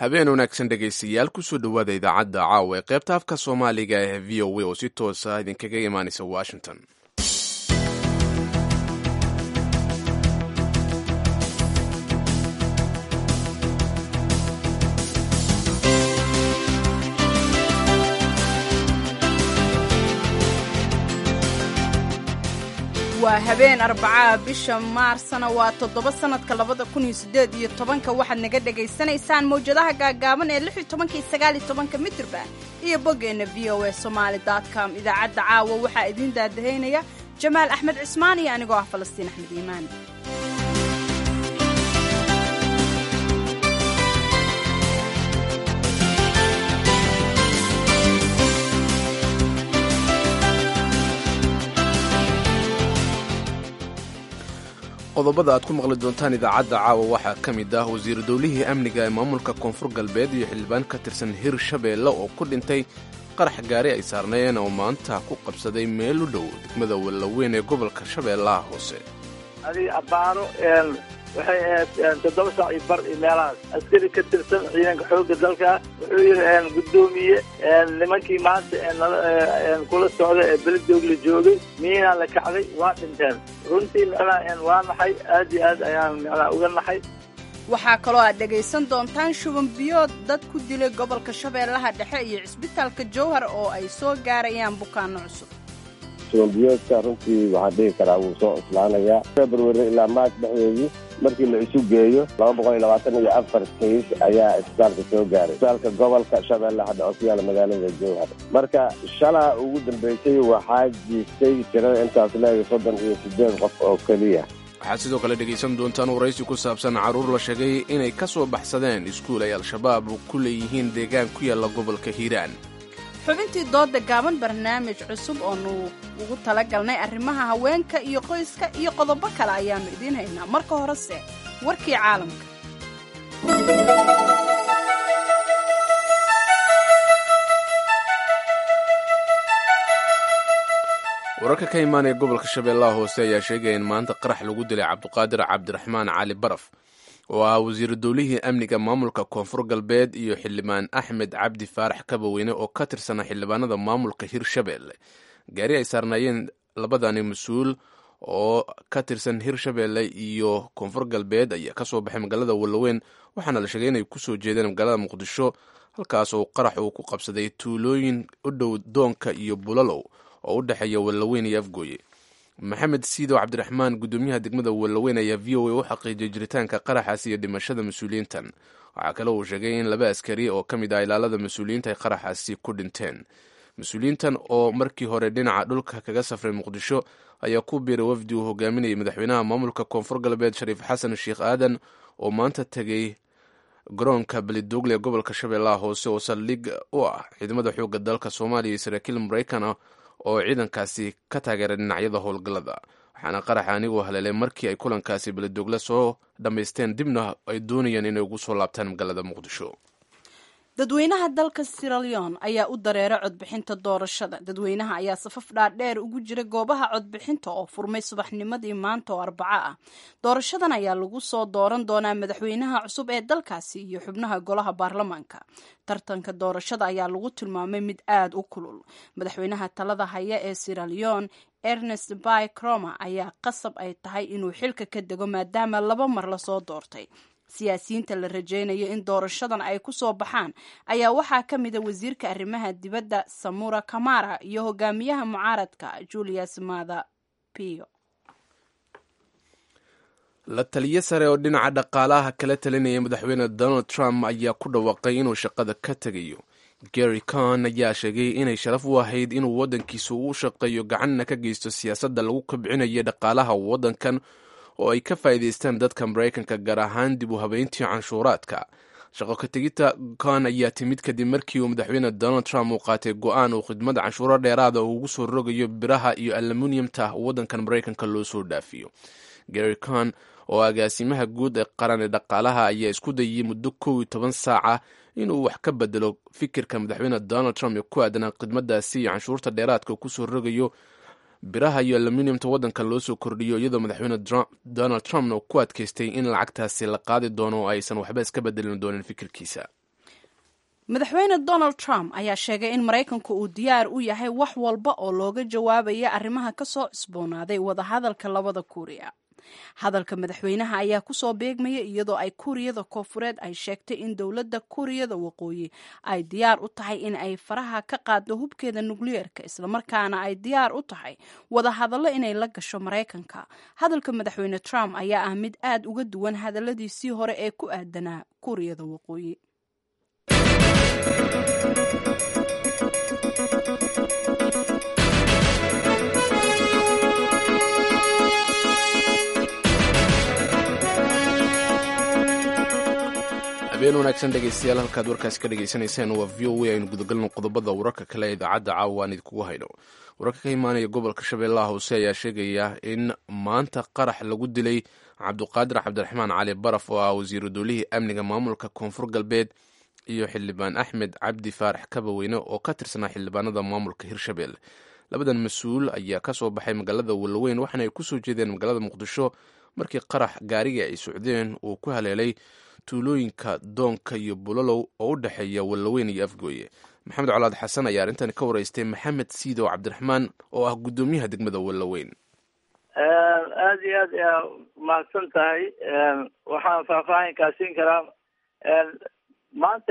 habeen wanaagsan dhegaystayaal kusoo dhowaada idaacadda caawa ee qaybta afka soomaaliga ee v o a oo si toosa idinkaga imaanaysa washington waa habeen arbacaa bisha maarsna waa toddoba sannadka labada kun iyo siddeed iyo tobanka waxaad naga dhegaysanaysaan mawjadaha gaagaaban ee lix iyo tobanka iyo sagaal iyo tobanka mitirban iyo boggeenna v o a somaali dot com idaacadda caawa waxaa idiin daadahaynaya jamaal axmed cismaan iyo anigoo ah falastiin axmed iimaan qodobada aad ku maqli doontaan idaacadda caawa waxaa ka mid ah wasiiru dowlihii amniga ee maamulka koonfur galbeed iyo xildhibaan ka tirsan hir shabeelle oo ku dhintay qarax gaari ay saarnaayeen oo maanta ku qabsaday meel u dhow degmada wallaweyn ee gobolka shabeellaha hoose adig abbaaro waxay ahayd toddoba saac iyo bar iyo meelahaas askari ka tirsan ciidanka xoogga dalka wuxuu yidhi guddoomiye nimankii maanta kula socda ee beledoogla joogay miinaa la kacday waa dhinteen runtii micnaa waa naxay aad iyo aad ayaan micnaa uga naxay waxaa kaloo aad dhegaysan doontaan shuban biyood dad ku dilay gobolka shabeellaha dhexe iyo cisbitaalka jowhar oo ay soo gaarayaan bukaano cusub shubanbiyoodka runtii waxaan dhihi karaa wuu soo islaanayaa february ilaa maarch dhexdeedii markii la isu geeyo laba boqol iyo labaatan iyo afar kays ayaa isbitaalka soo gaaray isbitaalka gobolka shabeellaha dhexe oo ku yaala magaalada jowhar marka shalaa ugu dambeysay waxaa jiistay tirada intaas leega soddon iyo siddeed qof oo keliya waxaad sidoo kale dhegaysan doontaan waraysi ku saabsan carruur la sheegay inay ka soo baxsadeen iskuul ay al-shabaab ku leeyihiin deegaan ku yaalla gobolka hiiraan xubintii dooda gaaban barnaamij cusub oonu ugu tala galnay arrimaha haweenka iyo qoyska iyo qodobo kale ayaannu idiin haynaa marka horese warkii caalamka wararka ka imaanaya gobolka shabeellaha hoose ayaa sheegaya in maanta qarax lagu dilay cabduqaadir cabdiraxmaan cali baraf oo ah wasiiru dowlihii amniga maamulka koonfur galbeed iyo xildhibaan axmed cabdi faarax kabaweyne oo ka tirsana xildhibaanada maamulka hirshabeelle gaari ay saarnaayeen labadani mas-uul oo ka tirsan hirshabeelle iyo koonfur galbeed ayaa kasoo baxay magaalada wallaweyn waxaana la sheegay inay kusoo jeedeen magaalada muqdisho halkaas oo qarax uu ku qabsaday tuulooyin u dhow doonka iyo bulalow oo u dhexeeya wallaweyn iyo afgooye maxamed siidow cabdiraxmaan guddoomiyaha degmada wallaweyn ayaa v o a u xaqiijiyay jiritaanka qaraxaas iyo dhimashada mas-uuliyiintan waxaa kale uu sheegay in laba askari oo ka mid ah ilaalada mas-uuliyiinta ay qaraxaasi ku dhinteen mas-uuliyiintan oo markii hore dhinaca dhulka kaga safray muqdisho ayaa ku biiray wafdi uu hogaaminayay madaxweynaha maamulka koonfur galbeed shariif xasan sheekh aadan oo maanta tegey garoonka belidogle ee gobolka shabeellaha hoose oo saldhig u ah ciidamada xoogga dalka soomaaliya iyo saraakiil maraykan ah oo ciidankaasi ka taageeray dhinacyada howlgallada waxaana qaraxa anigoo haleelay markii ay kulankaasi beledogle soo dhammaysteen dibna ay doonayeen inay ugu soo laabtaan magaalada muqdisho dadweynaha dalka siraleon ayaa u dareera codbixinta doorashada dadweynaha ayaa safaf dhaadheer ugu jira goobaha codbixinta oo furmay subaxnimadii maanta oo arbaco ah doorashadan ayaa lagu soo dooran doonaa madaxweynaha cusub ee dalkaasi iyo xubnaha golaha baarlamaanka tartanka doorashada ayaa lagu tilmaamay mid aad u kulul madaxweynaha talada haya ee siraleon ernest by croma ayaa qasab ay tahay inuu xilka ka dego maadaama laba mar lasoo doortay siyaasiyiinta la rajaynayo in doorashadan ay ku soo baxaan ayaa waxaa ka mida wasiirka arrimaha dibadda samura kamara iyo hogaamiyaha mucaaradka julius mada pio la taliyo sare oo dhinaca dhaqaalaha kala talinaya madaxweyne donald trump ayaa ku dhawaaqay inuu shaqada ka tegayo gary con ayaa sheegay inay sharaf u ahayd inuu waddankiisa u shaqeeyo gacanna ka geysto siyaasadda lagu kabcinayo dhaqaalaha waddankan oo ay ka faa'iidaystaan dadka maraykanka gaar ahaan dib u habeyntii canshuuraadka shaqo ka tegidta con ayaa timid kadib markii uu madaxweyne donald trump uu qaatay go-aan uu khidmada canshuuro dheeraada uu ugu soo rogayo biraha iyo aluminiyamta waddankan maraykanka loo soo dhaafiyo gary con oo agaasimaha guud ee qaran ee dhaqaalaha ayaa isku dayay muddo kow iyo toban saaca inuu wax ka bedelo fikirka madaxweyne donald trump ee ku aadanaa khidmadaasi iyo canshuurta dheeraadka uu kusoo rogayo biraha iyo aluminiumta waddanka loo soo kordhiyo iyadoo madaxweyne donald trumpna ku adkaystay in lacagtaasi la qaadi doono oo aysan waxba iska bedelin doonin fikirkiisa madaxweyne donald trump ayaa sheegay in maraykanku uu diyaar u yahay wax walba oo looga jawaabaya arrimaha ka soo cusboonaaday wadahadalka labada kuuriya hadalka madaxweynaha ayaa kusoo beegmaya iyadoo ay kuuriyada koofureed ay sheegtay in dowladda kuuriyada waqooyi ay diyaar u tahay in ay faraha ka qaaddo hubkeeda nukliyeerka islamarkaana ay diyaar u tahay wadahadallo inay la gasho maraykanka hadalka madaxweyne trump ayaa ah mid aad uga duwan hadalladiisii hore ee ku aadanaa kuuriyada waqooyi habeen wanaagsan dhegeystayaal halkaad warkaasi ka dhegeysanayseen waa v o a aynu gudagalno qodobada wararka kale ee idaacadda caawa aan idinkugu hayno wararka ka imaanaya gobolka shabeellaha hoose ayaa sheegaya in maanta qarax lagu dilay cabduqaadir cabdiraxmaan cali baraf oo ah wasiiru dowlihii amniga maamulka koonfur galbeed iyo xildhibaan axmed cabdi faarax kabaweyne oo ka tirsanaa xildhibaanada maamulka hirshabelle labadan mas-uul ayaa ka soo baxay magaalada wallaweyn waxaana ay kusoo jeedeen magaalada muqdisho markii qarax gaarigii ay socdeen uu ku haleelay tuulooyinka doonka iyo bulalow oo u dhexeeya wallaweyn iyo afgooye maxamed colaad xasan ayaa arrintan ka waraystay maxamed siidow cabdiraxmaan oo ah guddoomiyaha degmada wallaweyn aada iyo aad ayaa mahadsan tahay waxaan faahfaahin kaasiin karaa maanta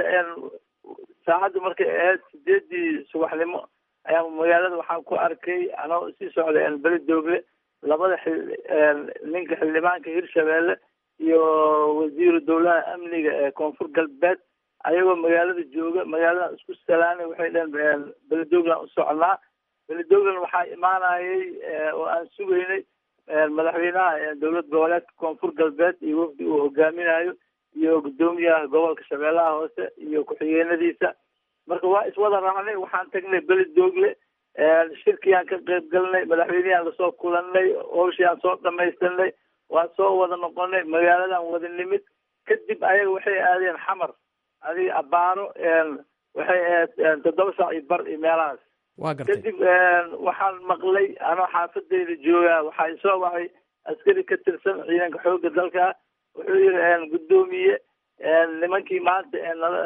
saacaddu markay ahayd sideedii subaxnimo ayaa magaalada waxaan ku arkay anoo sii socda beli doogle labada xil ninka xildhibaanka hirshabelle iyo wasiiru dowlaha amniga ee koonfur galbeed ayagoo magaalada jooga magaalada isku salaanay waxay dhaheen beledogland u soconaa beledogland waxaa imaanayay oo aan sugaynay madaxweynaha dowlad goboleedka koonfur galbeed iyo wafdi uu hogaaminayo iyo guddoomiyaha gobolka shabeellaha hoose iyo ku-xigeenadiisa marka waa iswada raacnay waxaan tagnay beledogle shirkiyaan ka qayb galnay madaxweyneyaan lasoo kulanay howshiaan soo dhamaystanay waa soo wada noqonay magaaladan wada nimid kadib ayaga waxay aadeen xamar adiga abaaro waxay ahayd toddoba saac iyo bar iyo meelahaas waa gartay kadib waxaan maqlay anoo xaafadeyda joogaa waxaa isoo wacay askari ka tirsan ciidanka xoogga dalka wuxuu yihi guddoomiye nimankii maanta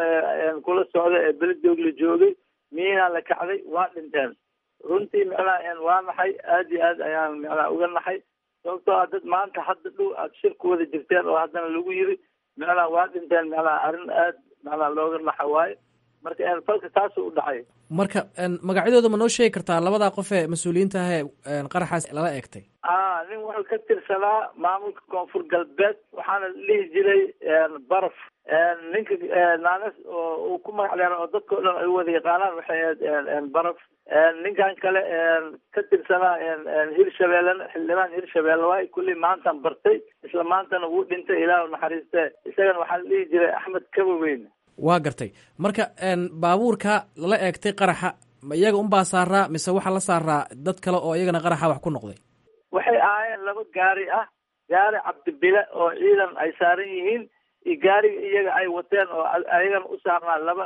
kula socda ee beledoogle joogay miinaa la kacday waa dhinteen runtii micnaha waa naxay aada iyo aad ayaan micnaha uga naxay sababtoo a dad maanta hadda dhow aad shir ku wada jirteen oo haddana lagu yiri micnaha waa dhinteen micnaha arrin aad micnaha looga naxa waayo marka falka taasuu u dhacay marka magacyadooda ma noo sheegi kartaa labadaa qof ee mas-uuliyiinta ah ee qaraxaas lala eegtay a nin wuxuu ka tirsanaa maamulka koonfur galbeed waxaana dhihi jiray baraf ninka naanas oo uu ku magac dheera oo dadkao dhan ay wada yaqaanaan waxay ahayd baraf ninkan kale ka tirsanaa hirshabellena xildhibaan hirshabelle waay kulli maantaan bartay isla maantana wuu dhintay ilaahu naxariiste isagana waxaa la dhihi jiray axmed kabaweyn waa gartay marka baabuurka lala eegtay qaraxa ma iyaga unbaa saaraa mise waxaa la saaraa dad kale oo iyagana qaraxa wax ku noqday waxay ahaayeen laba gaari ah gaari cabdibile oo ciidan ay saaran yihiin iyo gaariga iyaga ay wateen oo ayagana u saarnaa laba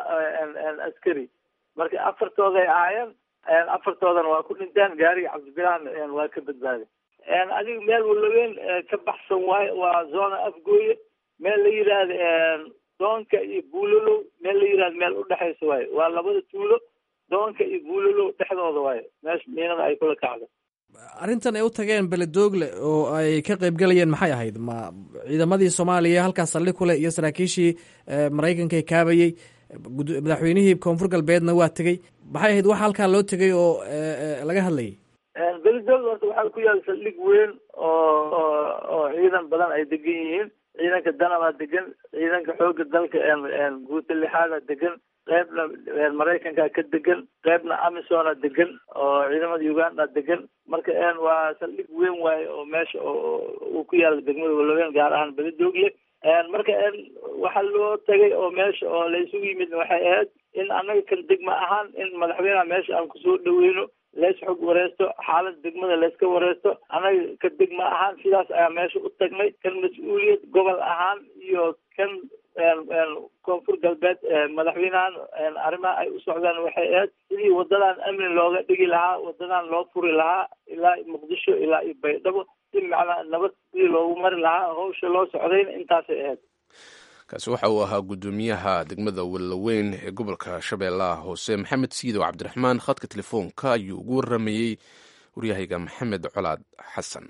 askari marka afartooday ahaayeen afartoodana waa ku dhinteen gaariga cabdibilahana waa ka badbaaday adiga meel walaweyn ka baxsan waayo waa zona afgooye meel la yidhaahda doonka iyo buulalow meel la yihahdo meel udhexaysa waayo waa labada tuulo doonka iyo buulalow dhexdooda waayo meesha miinada ay kula kacdo arrintan ay u tageen beledoogle oo ay ka qayb galayeen maxay ahayd ma ciidamadii soomaaliya halkaas saldhig ku leh iyo saraakiishii maraykanka ee kaabayey madaxweynihii koonfur galbeedna waa tegey maxay ahayd waxa halkaa loo tegay oo laga hadlayay beledoogle horta waxaa ku yaala saldhig weyn oo oo ciidan badan ay degan yihiin ciidanka danabaa degan ciidanka xoogga dalka guuta lixaada degan qeybna maraykanka ka degan qeybna amisona degan oo ciidamada uganda degan marka waa saldhig weyn waaye oo meesha uu ku yaala degmada walaweyn gaar ahaan beledoogle marka waxaa loo tagay oo meesha oo la isugu yimid waxay ahayd in annaga kan degma ahaan in madaxweyneha meesha aan kusoo dhaweyno lees xog wareysto xaalada degmada layska wareysto annaga ka degma ahaan sidaas ayaa meesha u tagnay kan mas-uuliyad gobol ahaan iyo kan koonfur galbeed madaxweynahan arrimaha ay u socdaan waxay ahayd sidii wadadan amni looga dhigi lahaa wadadan loo furi lahaa ilaa muqdisho ilaa iyo baydhabo si macnaa nabad sidii loogu mari lahaa hawsha loo socdayna intaasay ahayd kaasi waxa uu ahaa guddoomiyaha degmada wellaweyn ee gobolka shabeellaha hoose maxamed siidow cabdiraxmaan khadka telefoonka ayuu ugu waramayey waryahayga maxamed colaad xasan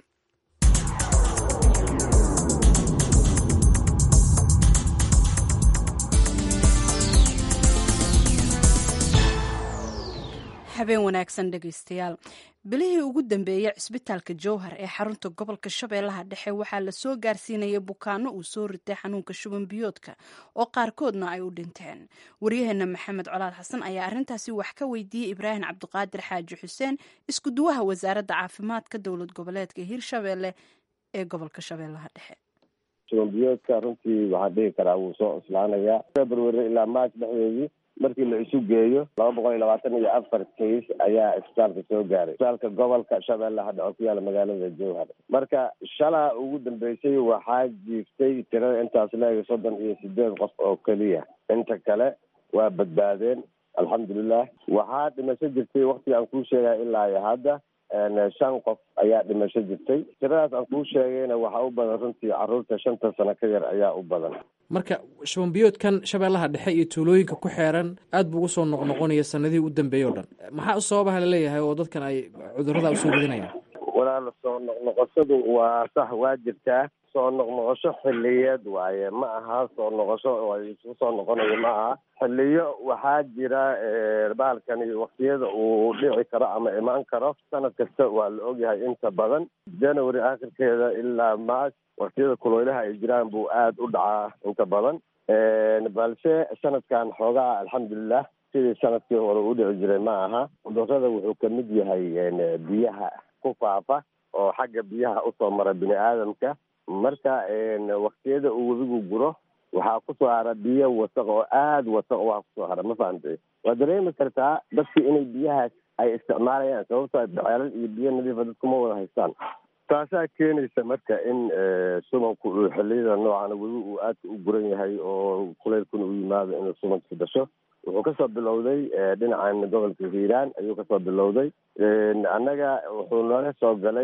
habeen wanaagsan dhegaystayaal bilihii ugu dambeeyey cisbitaalka jowhar ee xarunta gobolka shabeellaha dhexe waxaa la soo gaarsiinayay bukaano uu soo ritay xanuunka shuban biyoodka oo qaarkoodna ay u dhinteen waryaheena maxamed colaad xasan ayaa arrintaasi wax ka weydiiyey ibraahim cabdiqaadir xaaji xuseen iskuduwaha wasaaradda caafimaadka dowlad goboleedka hirshabeelle ee gobolka shabeellaha dhexe shuban biyoodka runtii waxaan dhihi karaa wuu soo cuslaanayaa february ilaa march dhexdeedii markii la isu geeyo laba boqol iyo labaatan iyo afar kays ayaa isbitaalka soo gaaray isbitaalka gobolka shabeellaha dhexe ku yaala magaalada jowhar marka shalaa ugu dambeysay waxaa jiiftay tirada intaas leega soddon iyo sideed qof oo keliya inta kale waa badbaadeen alxamdulilah waxaa dhimasho jirtay waktiga aan kuu sheegaya ilaa iyo hadda shan qof ayaa dhimasho jirtay tiradaas aan kuu sheegayna waxaa u badan runtii caruurta shanta sano ka yar ayaa u badan marka shubanbiyoodkan shabeellaha dhexe iyo tuulooyinka ku xeeran aad buu ugu soo noqnoqonaya sanadihii u dambeeyey o dhan maxaa u sababaha laleeyahay oo dadkan ay cudurrada usoo wadinayaan walaala soo noqnoqoshadu waa sax waa jirtaa soo noqnoqosho xiliyeed waaye ma aha soo noqosho isu soo noqonayo ma aha xiliyo waxaa jira baalkani waktiyada uu dhici karo ama imaan karo sanad kasta waa la ogyahay inta badan january akhirkeeda ilaa march waktiyada kuleylaha ay jiraan buu aada u dhacaa inta badan balse sanadkan xoogaa alxamdulilah sidii sanadkii hore u dhici jiray ma aha cudurada wuxuu kamid yahay biyaha ku faafa oo xagga biyaha usoo mara bini aadamka marka waktiyada uu webigu guro waxaa kusoo hara biyo wasaq oo aada wasaq waa kusoo hara ma fahamtay waa dareemi kartaa dadki inay biyahaas ay isticmaalayaan sababto beceelal iyo biyo nadiifa dadkuma wada haystaan taasaa keenaysa marka in subanku uu xiliyada noocan webi uu aadka u guran yahay oo kuleylkuna u yimaado inuu subanka dhasho wuxuu kasoo bilowday dhinacan gobolka hiiraan ayuu kasoo bilowday annaga wuxuu nooga soo galay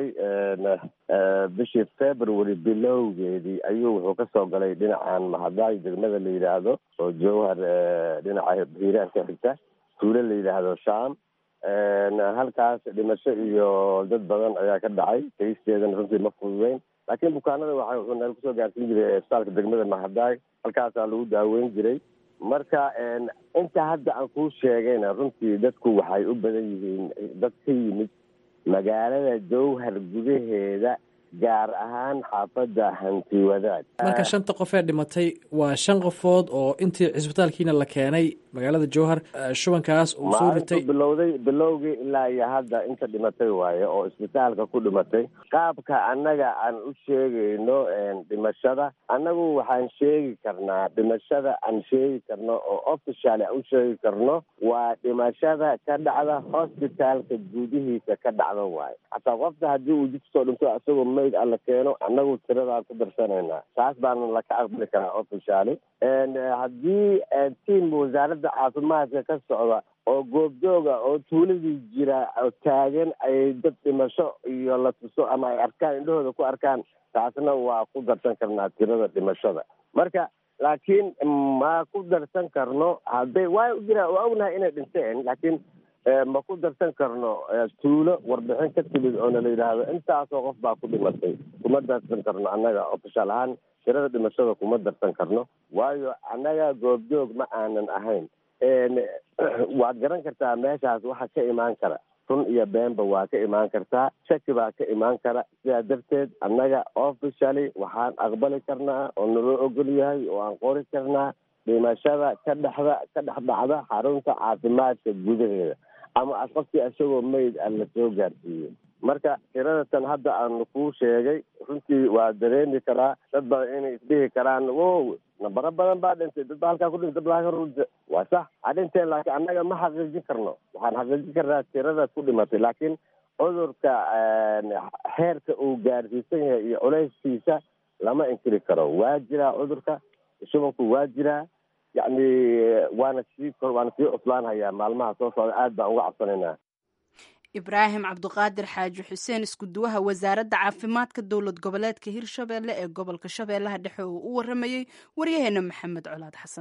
bishii february bilowgeedii ayuu wuxuu kasoo galay dhinacan mahadaay degmada la yidhaahdo oo jowhar dhinaca hiiraan ka xigta tuulo la yidhaahdo sham halkaas dhimasho iyo dad badan ayaa ka dhacay kaysteedana runtii ma fududeyn laakiin bukaanada waxa wuxuu neel kusoo gaarsiin jiray isbitaalka degmada mahadaay halkaasaa lagu daaweyn jiray marka inta hadda aan kuu sheegayna runtii dadku waxay u badan yihiin dad ka yimid magaalada jowhar gudaheeda gaar ahaan xaafadda hanti wadaad marka shanta qof ee dhimatay waa shan qofood oo intii cisbitaalkiina la keenay magaalada jowhar shubankaas uu soo ritay bilowday bilowgii ilaa iyo hadda inta dhimatay waaye oo isbitaalka ku dhimatay qaabka annaga aan u sheegayno dhimashada annagu waxaan sheegi karnaa dhimashada aan sheegi karno oo official aan u sheegi karno waa dhimashada ka dhacda hospitaalka gudihiisa ka dhacda waaye hataa qofka haddii uu jid kusoo dhinto isagoo mayd alla keeno annagu tiradaa ku darsanaynaa taas baana laka aqbali karaa officially haddii tiam wasaaradda caafimaadka ka socda oo goobjooga oo tuuladii jira oo taagan ay dad dhimasho iyo la tuso ama ay arkaan indhahooda ku arkaan taasna waa ku darsan karnaa tirada dhimashada marka laakiin ma ku darsan karno hadday waa jira waa ognahay inay dhinteen laakiin ma ku darsan karno tuulo warbixin ka timid oona la yidhaahdo intaasoo qof baa ku dhimatay kuma darsan karno annaga ofishaal ahaan tirada dhimashada kuma darsan karno waayo annaga goobjoog ma aanan ahayn waad garan kartaa meeshaas waxa ka imaan kara run iyo beenba waa ka imaan kartaa shaki baa ka imaan kara sidaa darteed annaga officially waxaan aqbali karnaa oo naloo ogol yahay oo aan qori karnaa dhimashada ka dhexda ka dhex dhacda xarunta caafimaadka gudaheeda ama qofkii isagoo mayd a la soo gaarsiiyo marka tirada tan hadda aanu kuu sheegay runtii waa dareemi karaa dad badan inay isdhihi karaan wow nambaro badan baa dhintay dad baa halkaa ku dhintay dad baa halkaa ku dhintay waa sax ha dhinteen laakiin annaga ma xaqiijin karno waxaan xaqiijin karnaa tiradaas ku dhimatay laakiin cudurka xeerka uu gaarsiisan yahay iyo culeyskiisa lama inkiri karo waa jiraa cudurka shubanku waa jiraa yacni waana sii waana sii cuslaanhayaa maalmaha soo socda aad baan uga cabsanaynaa ibraahim cabduqaadir xaaji xuseen iskuduwaha wasaaradda caafimaadka dowlad goboleedka hirshabeelle ee gobolka shabeellaha dhexe oo u waramayey waryaheena maxamed colaad xasan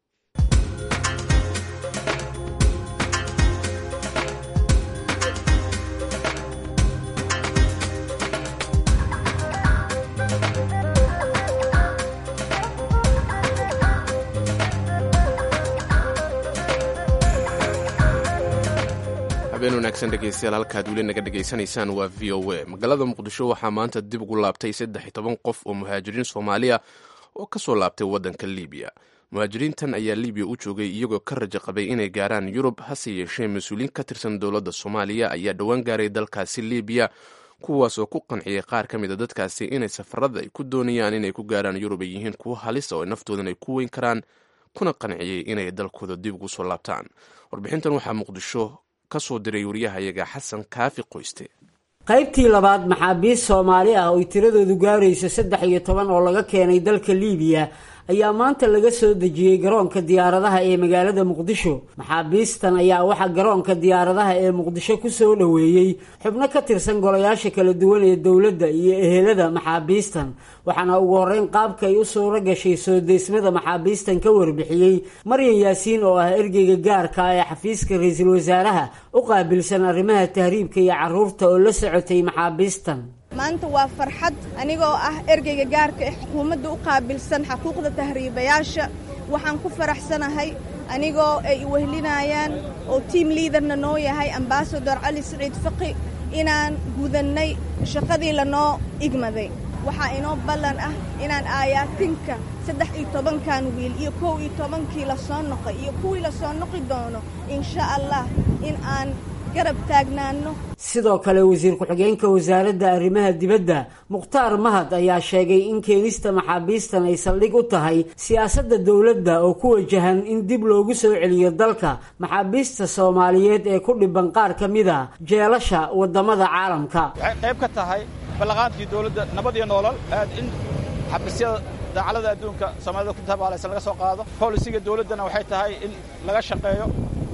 habeen wanaagsan dhegeystayaal halkaad weli naga dhegaysanaysaan waa v o a magaalada muqdisho waxaa maanta dib ugu laabtay saddex iyo toban qof oo muhaajiriin soomaaliya oo ka soo laabtay waddanka libiya muhaajiriintan ayaa libiya u joogay iyagoo ka rajo qabay inay gaaraan yurub hase yeeshee mas-uuliyiin ka tirsan dowladda soomaaliya ayaa dhowaan gaaray dalkaasi libiya kuwaas oo ku qanciyay qaar ka mida dadkaasi inay safarada ay ku doonayaan inay ku gaaraan yurub ay yihiin kuwo halisa oo naftoodan ay ku weyn karaan kuna qanciyey inay dalkooda dib ugu soo laabtaan warbixintan waxaa muqdisho kasoo diray wariyahayaga xasan kaafi qoyste qaybtii labaad maxaabiist soomaali ah oy tiradoodu gaarayso saddex iyo toban oo laga keenay dalka liibiya ayaa maanta laga soo dejiyey garoonka diyaaradaha ee magaalada muqdisho maxaabiistan ayaa waxaa garoonka diyaaradaha ee muqdisho ku soo dhoweeyey xubno ka tirsan golayaasha kala duwan ee dowladda iyo ehelada maxaabiistan waxaana ugu horreyn qaabka ay u suuro gashay soo deysmada maxaabiistan ka warbixiyey maryan yaasiin oo ah ergeyga gaarka ah ee xafiiska ra-iisul wasaaraha u qaabilsan arrimaha tahriibka iyo carruurta oo la socotay maxaabiistan maanta waa farxad anigoo ah ergeyga gaarka ee xukuumadda u qaabilsan xaquuqda tahriibayaasha waxaan ku faraxsanahay anigoo ay wehlinayaan oo tiam liidarna noo yahay ambasador cali siciid faqi inaan gudannay shaqadii lanoo igmaday waxaa inoo ballan ah inaan aayaatinka saddex iyo tobankan wiil iyo kow iyo tobankii la soo noqay iyo kuwii la soo noqi doono insha allah in aan garab taagnaano sidoo kale wasiir ku-xigeenka wasaaradda arrimaha dibadda mukhtaar mahad ayaa sheegay in keenista maxaabiistan ay saldhig u tahay siyaasadda dowladda oo ku wajahan in dib loogu soo celiyo dalka maxaabiista soomaaliyeed ee ku dhiban qaar ka mid a jeelasha waddamada caalamka waxay qayb ka tahay ballaqaantii dowladda nabad iyo noolal aad in xabiisyada daacalada adduunka soomaalida ku tabaalaysa laga soo qaado bolisiga dowladdana waxay tahay in laga shaqeeyo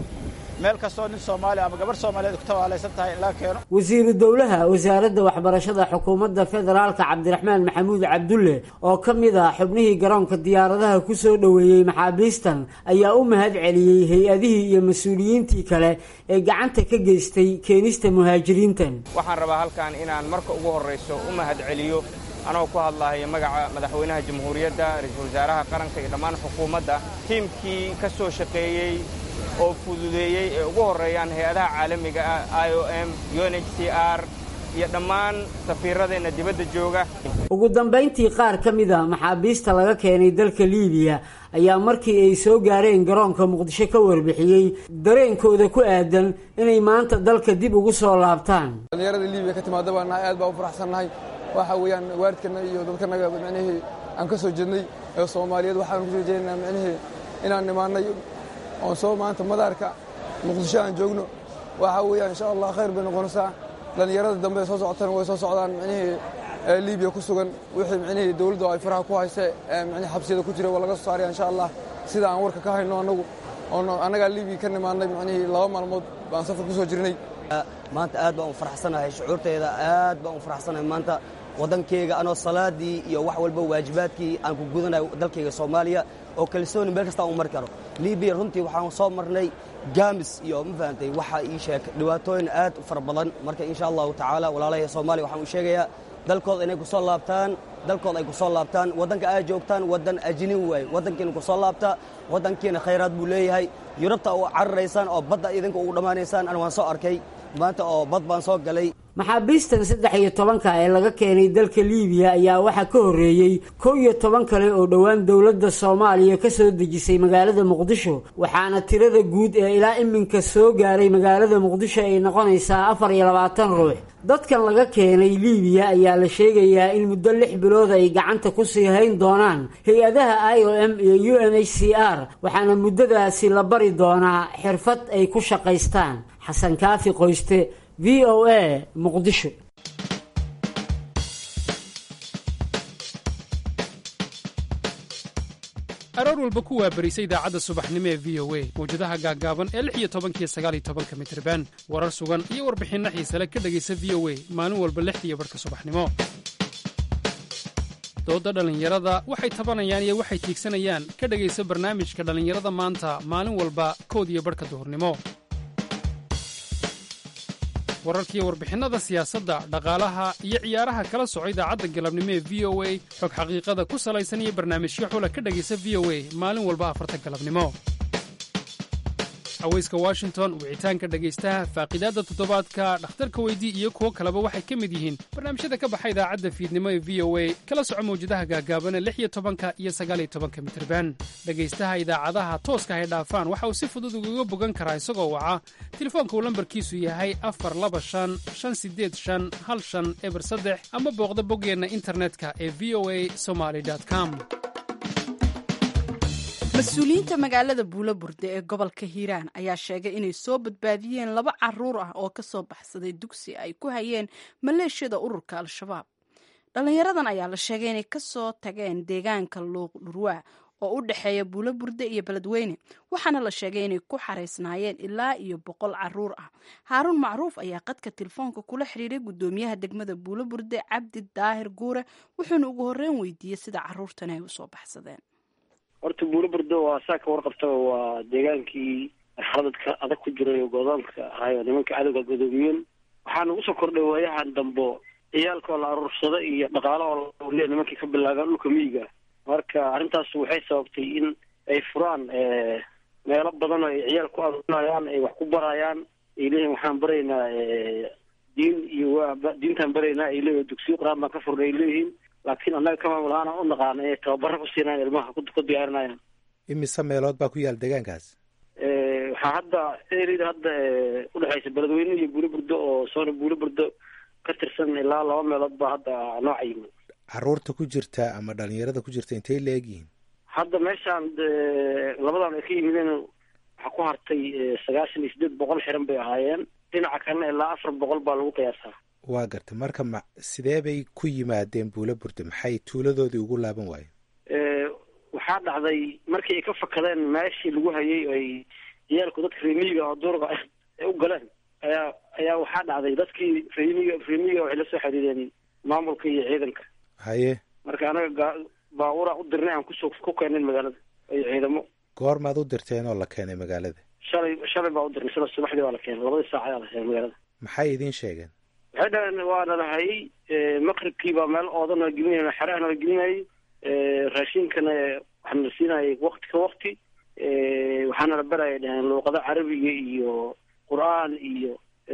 meel kastoo nin soomaaliya ama gabarh soomaaliyeed ku tabaalaysan tahay in laga keeno wasiiru dowlaha wasaaradda waxbarashada xukuumadda federaalka cabdiraxmaan maxamuud cabdulle oo ka mid ah xubnihii garoonka diyaaradaha ku soo dhoweeyey maxaabiistan ayaa u mahad celiyey hay-adihii iyo mas-uuliyiintii kale ee gacanta ka geystay keenista muhaajiriintan waxaan rabaa halkan inaan marka ugu horrayso u mahad celiyo anoo ku hadlaaya magaca madaxweynaha jamhuuriyadda ra-iisul wasaaraha qaranka iyo dhammaan xukuumadda tiimkii ka soo shaqeeyey oo fududeeyey ee ugu horreeyaan hay-adaha caalamiga ah i o m un h c r iyo dhammaan safiiradeenna dibadda jooga ugu dambayntii qaar ka mid a maxaabiista laga keenay dalka liibiya ayaa markii ay soo gaareen garoonka muqdisho ka warbixiyey dareenkooda ku aadan inay maanta dalka dib ugu soo laabtaan dhallinyarada liibiya ka timaada baa nahay aad baa u faraxsannahay waxa weeyaan waalidkana iyo dadkanaga micnihii aan ka soo jeednay ee soomaaliyeed waxaan ku soo jeedinaa micnihii inaan nimaannay oon soo maanta madaarka muqdisho aan joogno waxa weeyaan insha allah khayr bay noqonaysaa dhallinyarada dambe soo socotana way soo socdaan micnihii liibiya ku sugan wixii micnihii dowladdu ay faraha ku hayse micnihii xabsiyada ku jira waa laga soo saaraya insha allah sida aan warka ka hayno annagu oon annagaa liibiya ka nimaannay micnihii laba maalmood baan safar ku soo jirnay maanta aad baan u faraxsanahay shucuurteeda aad baan u faraxsanahay maanta waddankeyga anoo salaadii iyo wax walba waajibaadkii aan ku gudanayo dalkayga soomaaliya oo kalsooni meel kasta aan u mari karo libiya runtii waxaan soo marnay gaamis iyo ma fahamtay waxa ii sheeg dhibaatooyin aad u fara badan marka insha allahu tacaala walaalahay soomaaliya waxaan u sheegayaa dalkooda inay ku soo laabtaan dalkooda ay ku soo laabtaan waddanka aad joogtaan waddan ajinin waaye waddankiina ku soo laabta waddankiina khayraad buu leeyahay yurubta u cararaysaan oo badda idinka ugu dhammaanaysaan ana waan soo arkay maanta oo bad baan soo galay maxaabiistan saddex iyo tobanka ee laga keenay dalka liibiya ayaa waxaa ka horreeyey kow iyo toban kale oo dhowaan dowladda soomaaliya ka soo dejisay magaalada muqdisho waxaana tirada guud ee ilaa iminka soo gaaray magaalada muqdisho ay noqonaysaa afar iyo labaatan ruux dadkan laga keenay liibiya ayaa la sheegayaa in muddo lix bilood ay gacanta ku sii hayn doonaan hay-adaha i o m iyo u n h c r waxaana muddadaasi la bari doonaa xirfad ay ku shaqaystaan xasan kaafi qoyste v o a muqdisho aroor walba ku waabarisa idaacadda subaxnimo ee v o a mawjadaha gaaggaaban ee lix iyo tobankiyo sagaal iyo tobanka mitriban warar sugan iyo warbixinno xiisale ka dhegaysa v o a maalin walba lixdiiyo barhka subaxnimo doodda dhallinyarada waxay tabanayaan iyo waxay tiigsanayaan ka dhegaysa barnaamijka dhallinyarada maanta maalin walba kood iyo barhka duhurnimo wararkiiyo warbixinnada siyaasadda dhaqaalaha iyo ciyaaraha kala soco idaacadda galabnimo ee v o a xog xaqiiqada ku salaysan iyo barnaamijyo xula ka dhegaysa v o a maalin walba afarta galabnimo haweyska washington wicitaanka dhegaystaha faaqidaadda toddobaadka dhakhtarka weydii iyo kuwo kaleba waxay ka mid yihiin barnaamijyada ka baxa idaacadda fiidnimo ee v o a kala soco mawjadaha gaagaabana lix iyo tobanka iyo sagaal iyo tobanka mitirban dhegaystaha idaacadaha tooska hay dhaafaan waxa uu si fudud ugaga bogan karaa isagoo waca telefoonka uu lambarkiisu yahay afar laba shan shan sideed shan hal shan eber saddex ama booqda boggeenna internetka ee v o a somaly com mas-uuliyiinta magaalada buulaburde ee gobolka hiiraan ayaa sheegay inay soo badbaadiyeen laba caruur ah oo ka soo baxsaday dugsi ay ku hayeen maleeshiyada ururka al-shabaab dhallinyaradan ayaa la sheegay inay kasoo tageen deegaanka luuq dhurwaa oo u dhexeeya buulaburde iyo beledweyne waxaana la sheegay inay ku xaraysnaayeen ilaa iyo boqol caruur ah haaruun macruuf ayaa qadka telefoonka kula xiriiray guddoomiyaha degmada buulaburde cabdi daahir guure wuxuuna ugu horreyn weydiiyey sida caruurtan ay usoo baxsadeen horta buulo burdo waa saa ka warqabtaba waa deegaankii marxaladadka adag ku jiray oo godoonka ahayo nimanka cadowga godoomiyeen waxaana usoo kordhay waayahan dambo ciyaalka oo la aruursado iyo dhaqaala oo lale nimankii ka bilaabeen dhulka miyiga marka arrintaas waxay sababtay in ay furaan meelo badan oo ay ciyaal ku aruurinayaan ay wax ku barayaan ay leeyihin waxaan baraynaa diin iyo waa diintaan baraynaa ay leeyihin dugsiyo qur-aan baan ka furnay ay leeyihiin laakiin annaga ka maamul ahaan aan u naqaana inay tababaro ku siinayaan ilmaha ku diyaarinayaan imise meelood baa ku yaal deegaankaas waxaa hadda erida hadda udhexaysa beledweyne iyo buulo burdo oo soona buulo burdo ka tirsan ilaa laba meelood baa hadda nooca yimi caruurta ku jirta ama dhalinyarada ku jirta intay la egyihiin hadda meeshaan labadan ay ka yimideen waxaa ku hartay sagaashan iyo sideed boqol xiran bay ahaayeen dhinaca kalena ilaa afar boqol baa lagu qiyaasaa waa garta marka ma sidee bay ku yimaadeen buulo burda maxay tuuladoodii ugu laaban waayeen waxaa dhacday markii ay ka fakadeen meeshii lagu hayay ay ciyaalku dadka reemiyiga oo duurga ay u galeen ayaa ayaa waxaa dhacday dadkii reemiga reemiyiga waxay la soo xiriireen maamulka iyo ciidanka haye marka anaga baabuura u dirnay aan kusoo ku keenin magaalada iyo ciidamo goormaad u dirteen oo la keenay magaalada shalay shalay baa u dirnay shala subaxdii baa la keenay labadii saac ayaa la keenay magaalada maxay idiin sheegeen waxay dhaheen waa nalahay maqribkii baa meel oodan la gelinay xeraha nala gelinayay raashinkana waxaa nala siinayay wakti ka wakti waxaana la baraya dhaheen luuqado carabiga iyo qur-aan iyo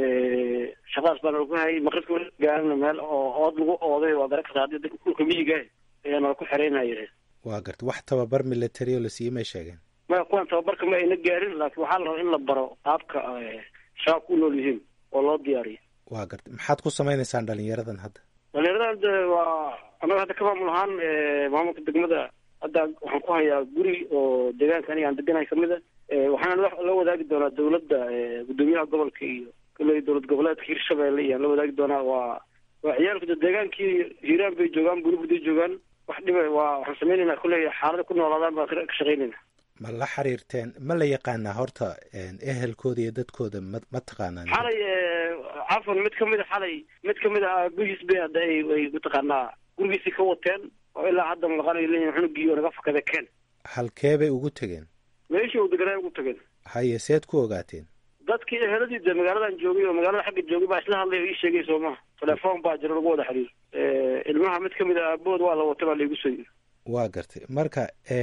shaqadaas baa nala ku hayay maqribka gaarina meel oo ood lagu ooday waa garan kartaa haddii dadka dhulka miyiga ayaa nala ku xereynaya waa garta wax tababar military oo la siiyey may sheegeen maya kuwan tababarka ma ayna gaarin laakiin waxaa la rabaa in la baro qaabka shabaabka u nool yihiin oo loo diyaariyo waa garta maxaad ku samaynaysaan dhalinyaradan hadda dhalinyaradan de waa annaga hadda ka maamul ahaan maamulka degmada hadda waxaan ku hayaa guri oo deegaanka aniga aan deganahay kamid a waxaana la wadaagi doonaa dawladda guddoomiyaha gobolka iyo kale dowlad goboleedka hirshabelle iyo aan la wadaagi doonaa waa waa ciyaalku de deegaankii hiiraan bay joogaan buliburday joogaan wax dhiba waa waxaan sameynaynaa kulley xaalada ku noolaadaan baan ka shaqaynayna ma la xiriirteen ma la yaqaanaa horta ehelkooda iyo dadkooda ma ma taqaanaan xalay cafwan mid kamid a xalay mid kamid a aabihiis bay hadda ay ay mataqaanaa gurigiisii ka wateen oo ilaa hadda maqanayo leeyihin xunugii oo naga fakada keen halkee bay ugu tegeen meeshii uu deganaa ugu tageen haye seed ku ogaateen dadkii eheladii de magaaladan joogay oo magaalada xagga joogay baa isla hadlay oo ii sheegay soo maha telefoon baa jira lagu wada xiriir ilmaha mid kamid a aabahood waa la watay baa laigu soo yiri waa gartay marka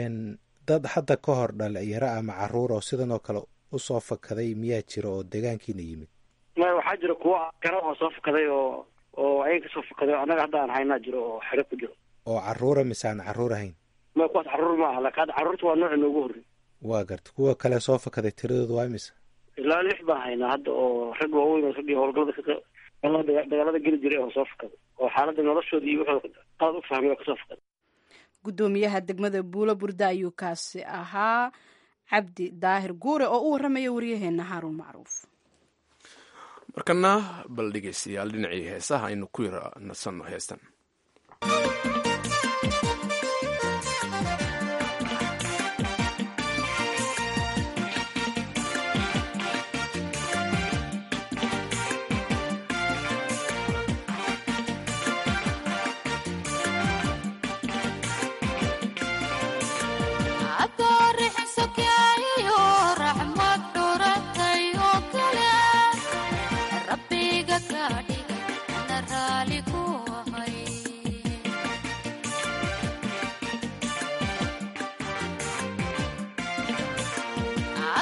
dad hadda ka hor dhalinyaro ama caruur oo sidan oo kale usoo fakaday miyaa jira oo deegaankiina yimid maya waxaa jira kuwa kara oo soo fakaday oo oo ayaga kasoo fakaday oo annaga hadda aan haynaa jiro oo xero ku jiro oo caruura mise aan caruur ahayn maya kuwaas caruur ma aha laakiin hadda carruurta waa nooca noogu horrey waa gartay kuwa kale soo fakaday tiradooda waa mise ilaa lix baan haynaa hadda oo rag waaweyn oo raggii howlgalada ka dagaalada geli jiray oo soo fakaday oo xaaladda noloshooda iyo wuxuu qalad u fahmay oo kasoo fakaday guddoomiyaha degmada buulo burda ayuu kaasi ahaa cabdi daahir guure oo u warramaya waryaheena haaruun macruuf markana bal dhegeystayaal dhinacii heesaha aynu ku yara nasanno heestan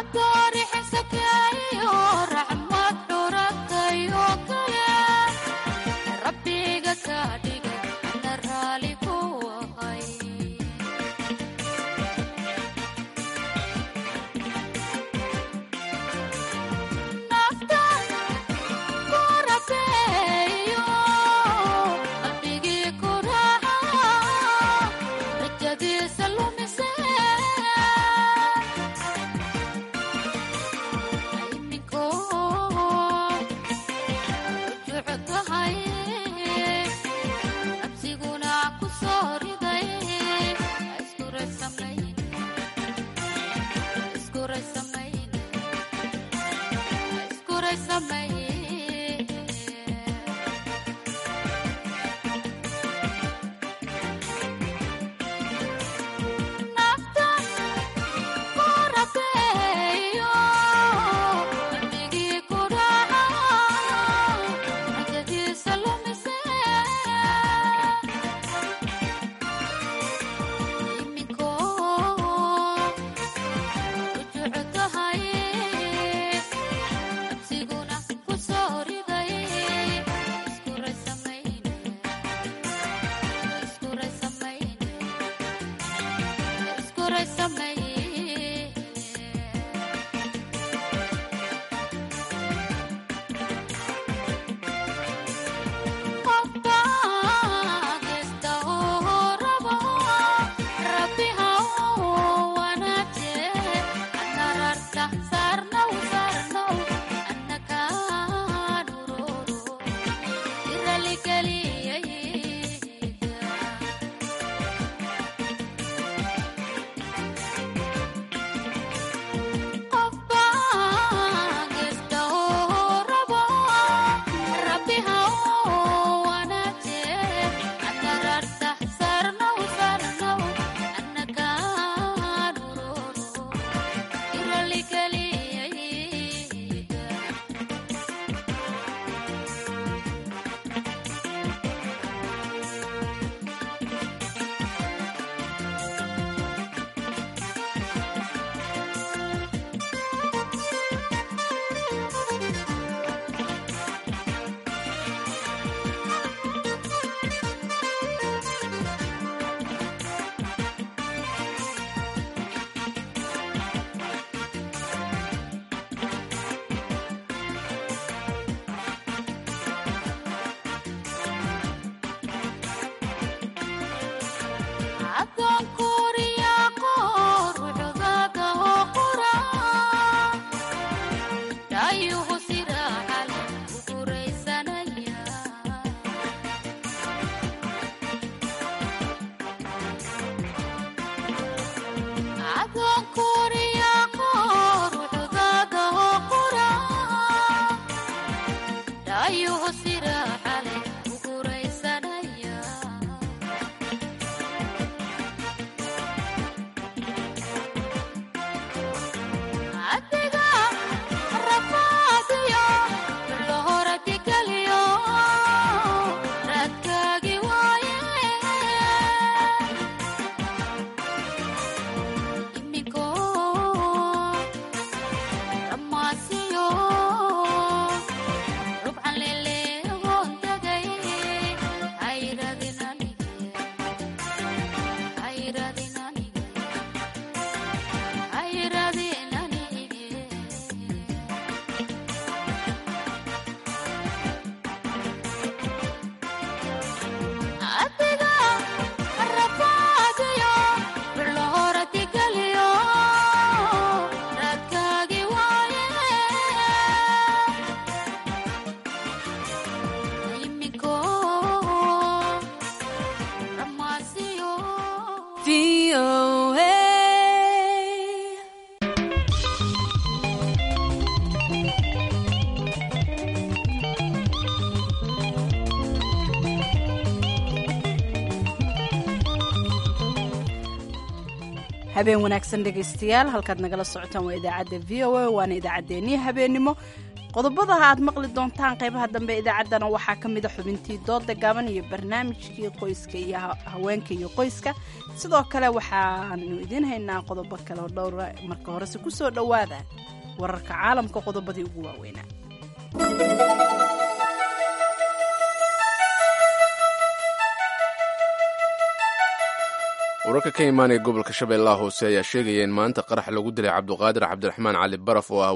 habeen wanaagsan dhegaystayaal halkaad nagala socotaan waa idaacadda v o a waana idaacaddeenii habeennimo qodobada aad maqli doontaan qaybaha dambe idaacaddana waxaa ka mida xubintii dooda gaaban iyo barnaamijkii qoyska iyo haweenka iyo qoyska sidoo kale waxaanu idiin haynaa qodobo kale oo dhowra marka horese ku soo dhowaada wararka caalamka qodobadii ugu waaweynaa wararka ka imaanaya gobolka shabeellaha hoose ayaa sheegaya in maanta qarax lagu dilay cabduqaadir cabdiraxmaan cali baraf oo ah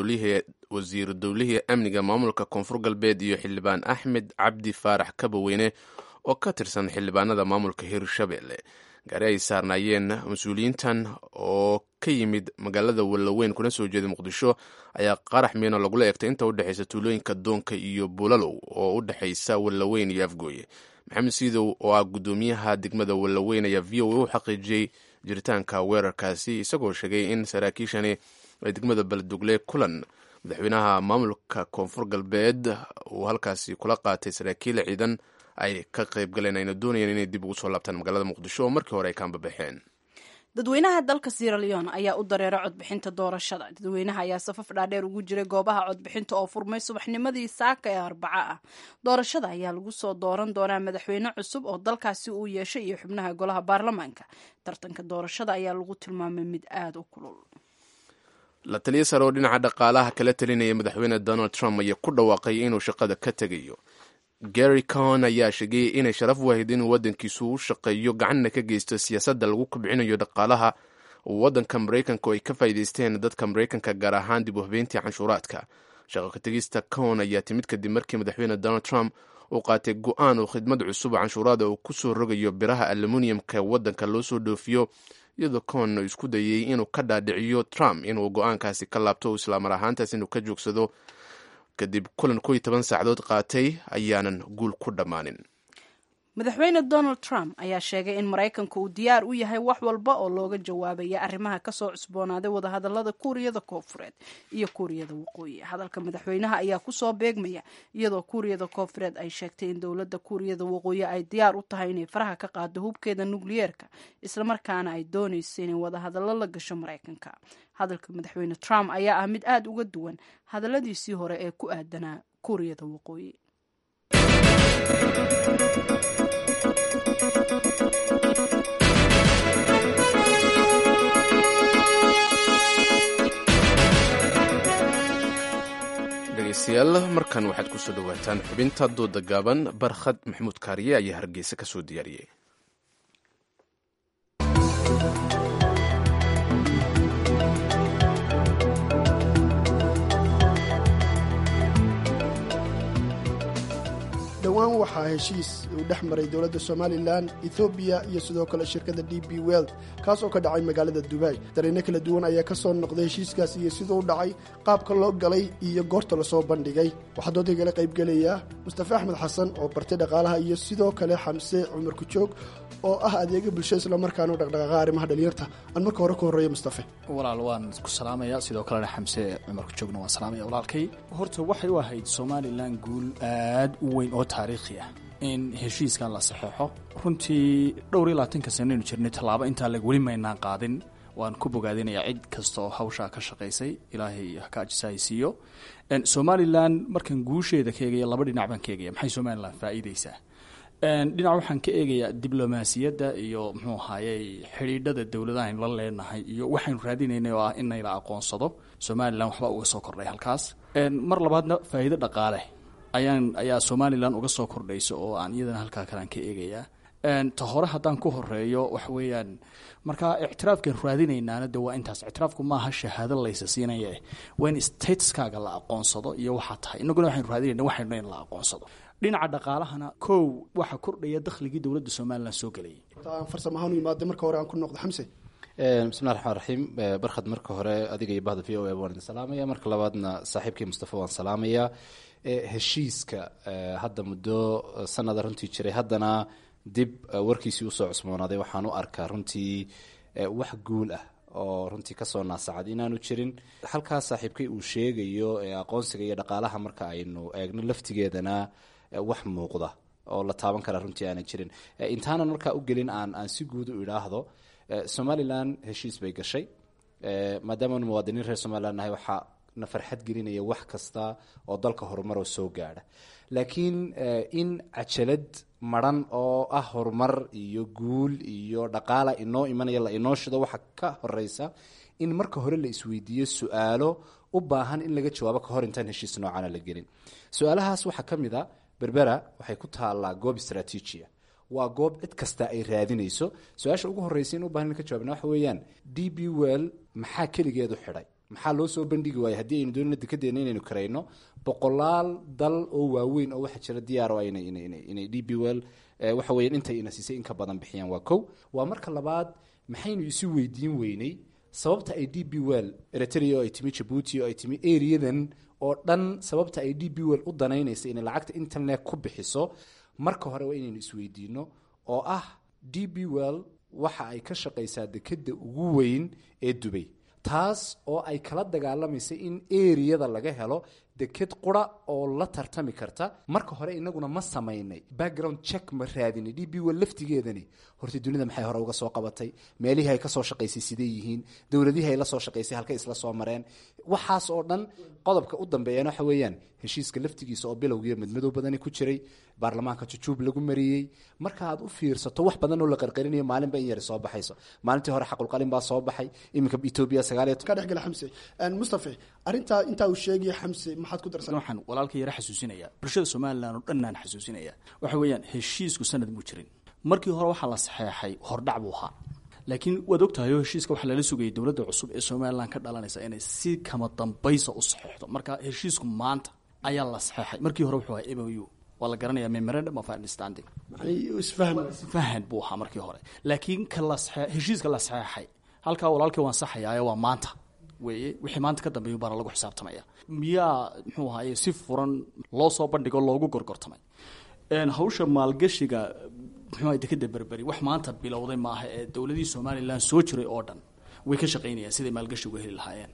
wasiiru dowlihii amniga maamulka koonfur galbeed iyo xildhibaan axmed cabdi faarax kabaweyne oo ka tirsan xildhibaanada maamulka hirshabelle gaari ay saarnaayeen mas-uuliyiintan oo ka yimid magaalada wallaweyn kuna soo jeeda muqdisho ayaa qarax miino lagula eegtay inta udhexaysa tuulooyinka doonka iyo bulalow oo u dhexaysa wallaweyn iyo afgooye maxamed siidow oo ah guddoomiyaha degmada wallaweyn ayaa v o a u xaqiijiyey jiritaanka weerarkaasi isagoo sheegay in saraakiishani ay degmada baldugle kulan madaxweynaha maamulka koonfur galbeed uu halkaasi kula qaatay saraakiil ciidan ay ka qayb galeen ayna doonayeen inay dib ugu soo laabtaan magaalada muqdisho oo markii hore ay kaanbabaxeen dadweynaha dalka sierra leon ayaa u dareera codbixinta doorashada dadweynaha ayaa safaf dhaadheer ugu jiray goobaha codbixinta oo furmay subaxnimadii saaka ee arbaca ah doorashada ayaa lagu soo dooran doonaa madaxweyne cusub oo dalkaasi uu yeeshay iyo xubnaha golaha baarlamaanka tartanka doorashada ayaa lagu tilmaamay mid aada u kulul la taliya sare oo dhinaca dhaqaalaha kala talinaya madaxweyne donald trump ayaa ku dhawaaqay inuu shaqada ka tegayo gary con ayaa sheegay inay sharaf wahayd inuu waddankiisu u shaqeeyo gacanna ka geysto siyaasadda lagu kobcinayo dhaqaalaha waddanka maraykanka oo ay ka faa'iidaysteen dadka maraykanka gaar ahaan dib u habeyntii canshuuraadka shaqo ka tegista con ayaa timid kadib markii madaxweyne donald trump uu qaatay go-aan uu khidmad cusub canshuuraada uu ku soo rogayo biraha aluminiumka waddanka loo soo dhoofiyo iyadoo con uu isku dayey inuu ka dhaadhiciyo trump inuu go-aankaasi ka laabto islaamar ahaantaas inuu ka joogsado kadib kulan ko iyo toban saacadood qaatay ayaanan guul ku dhammaanin madaxweyne donald trump ayaa sheegay in maraykanka uu diyaar u yahay wax walba oo looga jawaabaya arrimaha kasoo cusboonaaday wadahadalada kuuriyada koonfureed iyo kuuriyada waqooyi hadalka madaxweynaha ayaa kusoo beegmaya iyadoo kuuriyada koonfureed ay sheegtay in dowladda kuuriyada waqooyi ay diyaar u tahay inay faraha ka qaado hubkeeda nukliyeerka islamarkaana ay doonayso inay wadahadallo la gasho maraykanka hadalka madaxweyne trump ayaa ah mid aada uga duwan hadalladiisii hore ee ku aadanaa kuuriyada waqooyi dhegeystayaal markan waxaad kusoo dhawaataan xubinta dooda gaaban barkhad maxamuud kaariye ayaa hargeysa ka soo diyaariyey dhowaan waxaa heshiis uu dhex maray dowladda somalilan ethoobiya iyo sidoo kale shirkadda d b weld kaas oo ka dhacay magaalada dubai dareenno kala duwan ayaa ka soo noqday heshiiskaas iyo siduu dhacay qaabka loo galay iyo goorta lasoo bandhigay waxaa doodagala qaybgelaya mustafe axmed xasan oo bartay dhaqaalaha iyo sidoo kale xamse cumar kujoog oo ah adeega bulshada islamarkaana u dhaqdhaqaaqa arrimaha dhalinyarta aan marka hore ka horreeya mustafe walaal waan ku salaamaya sidoo kalena xamse cumar kujoogna waan salaamaya walaalkay horta waxay u ahayd somalilan guul aad u weyn oo taariikhi ah in heshiiskan la saxeexo runtii dhowr iyo labaatanka sanaynu jirnay tallaabo intaa leg weli maynaan qaadin waan ku bogaadinayaa cid kasta oo hawshaa ka shaqaysay ilaahay haka ajisahaysiiyo somalilan markaan guusheeda ka eegaya laba dhinac baan ka eegaya maxay somalilan faa'iideysaa dhinac waxaan ka eegayaa diblomaasiyadda iyo muxuu ahaayey xidhiidhada dowladahan la leenahay iyo waxaynu raadinaynay oo ah in nayla aqoonsado somalilan waxba uga soo kordhay halkaas mar labaadna faa'iido dhaqaale ayaan ayaa somalilan uga soo kordhaysa oo aan iyadana halkaa kalean ka eegayaa ta hore haddaan ku horeeyo waxa weeyaan markaa ictiraafkan raadinaynaana de waa intaas ictiraafku maaha shahaado laysa siinaya waa in statuskaaga la aqoonsado iyo waxaa tahay inaguna waxaynu raadinayna waxaynu in la aqoonsado dhinaca dhaqaalahana kow waxaa kordhaya dakhligii dowladda somalilan soo gelayay farsamo ahaan u imaada marka hore aan ku noqdo xamse bismillahi raxmaan raxiim barkhad marka hore adiga iyo bahda v o a waan idin salaamaya marka labaadna saaxiibkii mustafa waan salaamayaa heshiiska hadda muddo sanada runtii jiray haddana dib warkiisii usoo cusboonaaday waxaan u arkaa runtii wax guul ah oo runtii kasoo naasacad inaanu jirin halkaas saaxiibkay uu sheegayo aqoonsiga iyo dhaqaalaha marka aynu eegno laftigeedana wax muuqda oo la taaban kara runtii aanan jirin intaanan markaa u gelin aan aan si guud u idhaahdo somalilan heshiis bay gashay maadaamaanu muwaadiniin reer somalilan nahay waxaa na farxad gelinaya wax kasta oo dalka horumaroo soo gaadha laakiin in cajalad maran oo ah horumar iyo guul iyo dhaqaala inoo imanaya la inoo shido waxa ka horeysa in marka hore la isweydiiyo su-aalo u baahan in laga jawaabo kahor intaan heshiis noocana la gelin su-aalahaas waxaa ka mid a berbera waxay ku taallaa goob istraatiijia waa goob cid kasta ay raadinayso su-aasha ugu horreysa in u bahan in ka jawabna waxa weeyaan d b well maxaa keligeedu xidhay maxaa loo soo bandhigi waaya haddii aynu doonina dekadeena inaynu karayno boqolaal dal oo waaweyn oo waxaa jira diyaar o inay d b well waxa weyan intay ina siisay in ka badan bixiyaan waa kow waa marka labaad maxaynu isu weydiin weynay sababta ay d b well eritrea oo ay timi jabuuti oo ay timi areadan oo dhan sababta ay d b well u danaynaysa inay lacagta internet ku bixiso marka hore waa inaynu isweydiino oo ah d b well waxa ay ka shaqaysaa dekeda ugu weyn ee dubay taas oo ay kala dagaalamaysa in eriyada laga helo deked qura oo la tartami karta marka hore inaguna ma samaynay background check ma raadinay d b well laftigeedani horta dunida maxay hore uga soo qabatay meelihii ay ka soo shaqaysay sidee yihiin dowladihii ay la soo shaqaysay halkay isla soo mareen waxaas oo dhan qodobka u dambeeyana waxa weeyaan heshiiska laftigiisa oo bilowgiiyo midmadow badani ku jiray baarlamaanka jujuub lagu mariyey marka aad u fiirsato wax badan oo la qarqarinayo maalinba in yari soo baxayso maalintii hore xaqulqalin baa soo baxay iminka etoobiya sagaal ka dhexgala xamse mustafe arrintaa intaa uu sheegaya xamse maxaad ku darsan waxaan walaalka yara xasuusinaya bulshada somalilan oo dhan aan xasuusinaya waxa weeyaan heshiisku sanad muu jirin markii hore waxaa la saxeexay hordhac buu ahaa laakiin waad ogtahay oo heshiiska waxaa lala sugayay dowladda cusub ee somalilan ka dhalanaysa inay si kama dambaysa u saxeexdo marka heshiisku maanta ayaa la saxeexay markii hore wuxuu ahaa m o u waa la garanaya memorandum of understanding isfahan buu ahaa markii hore laakiin ka la heshiiska la saxeexay halkaa walaalkii waan saxayaaye waa maanta weeye wixii maanta ka dambeeyu baana lagu xisaabtamaya miyaa muxuu ahaye si furan loo soo bandhigo loogu gorgortamay hawsha maalgashiga muxuu ahay dekeda berberi wax maanta bilowday maaha ee dowladihii somalilan soo jiray oo dhan way ka shaqaynayaan siday maalgashigu heli lahaayeen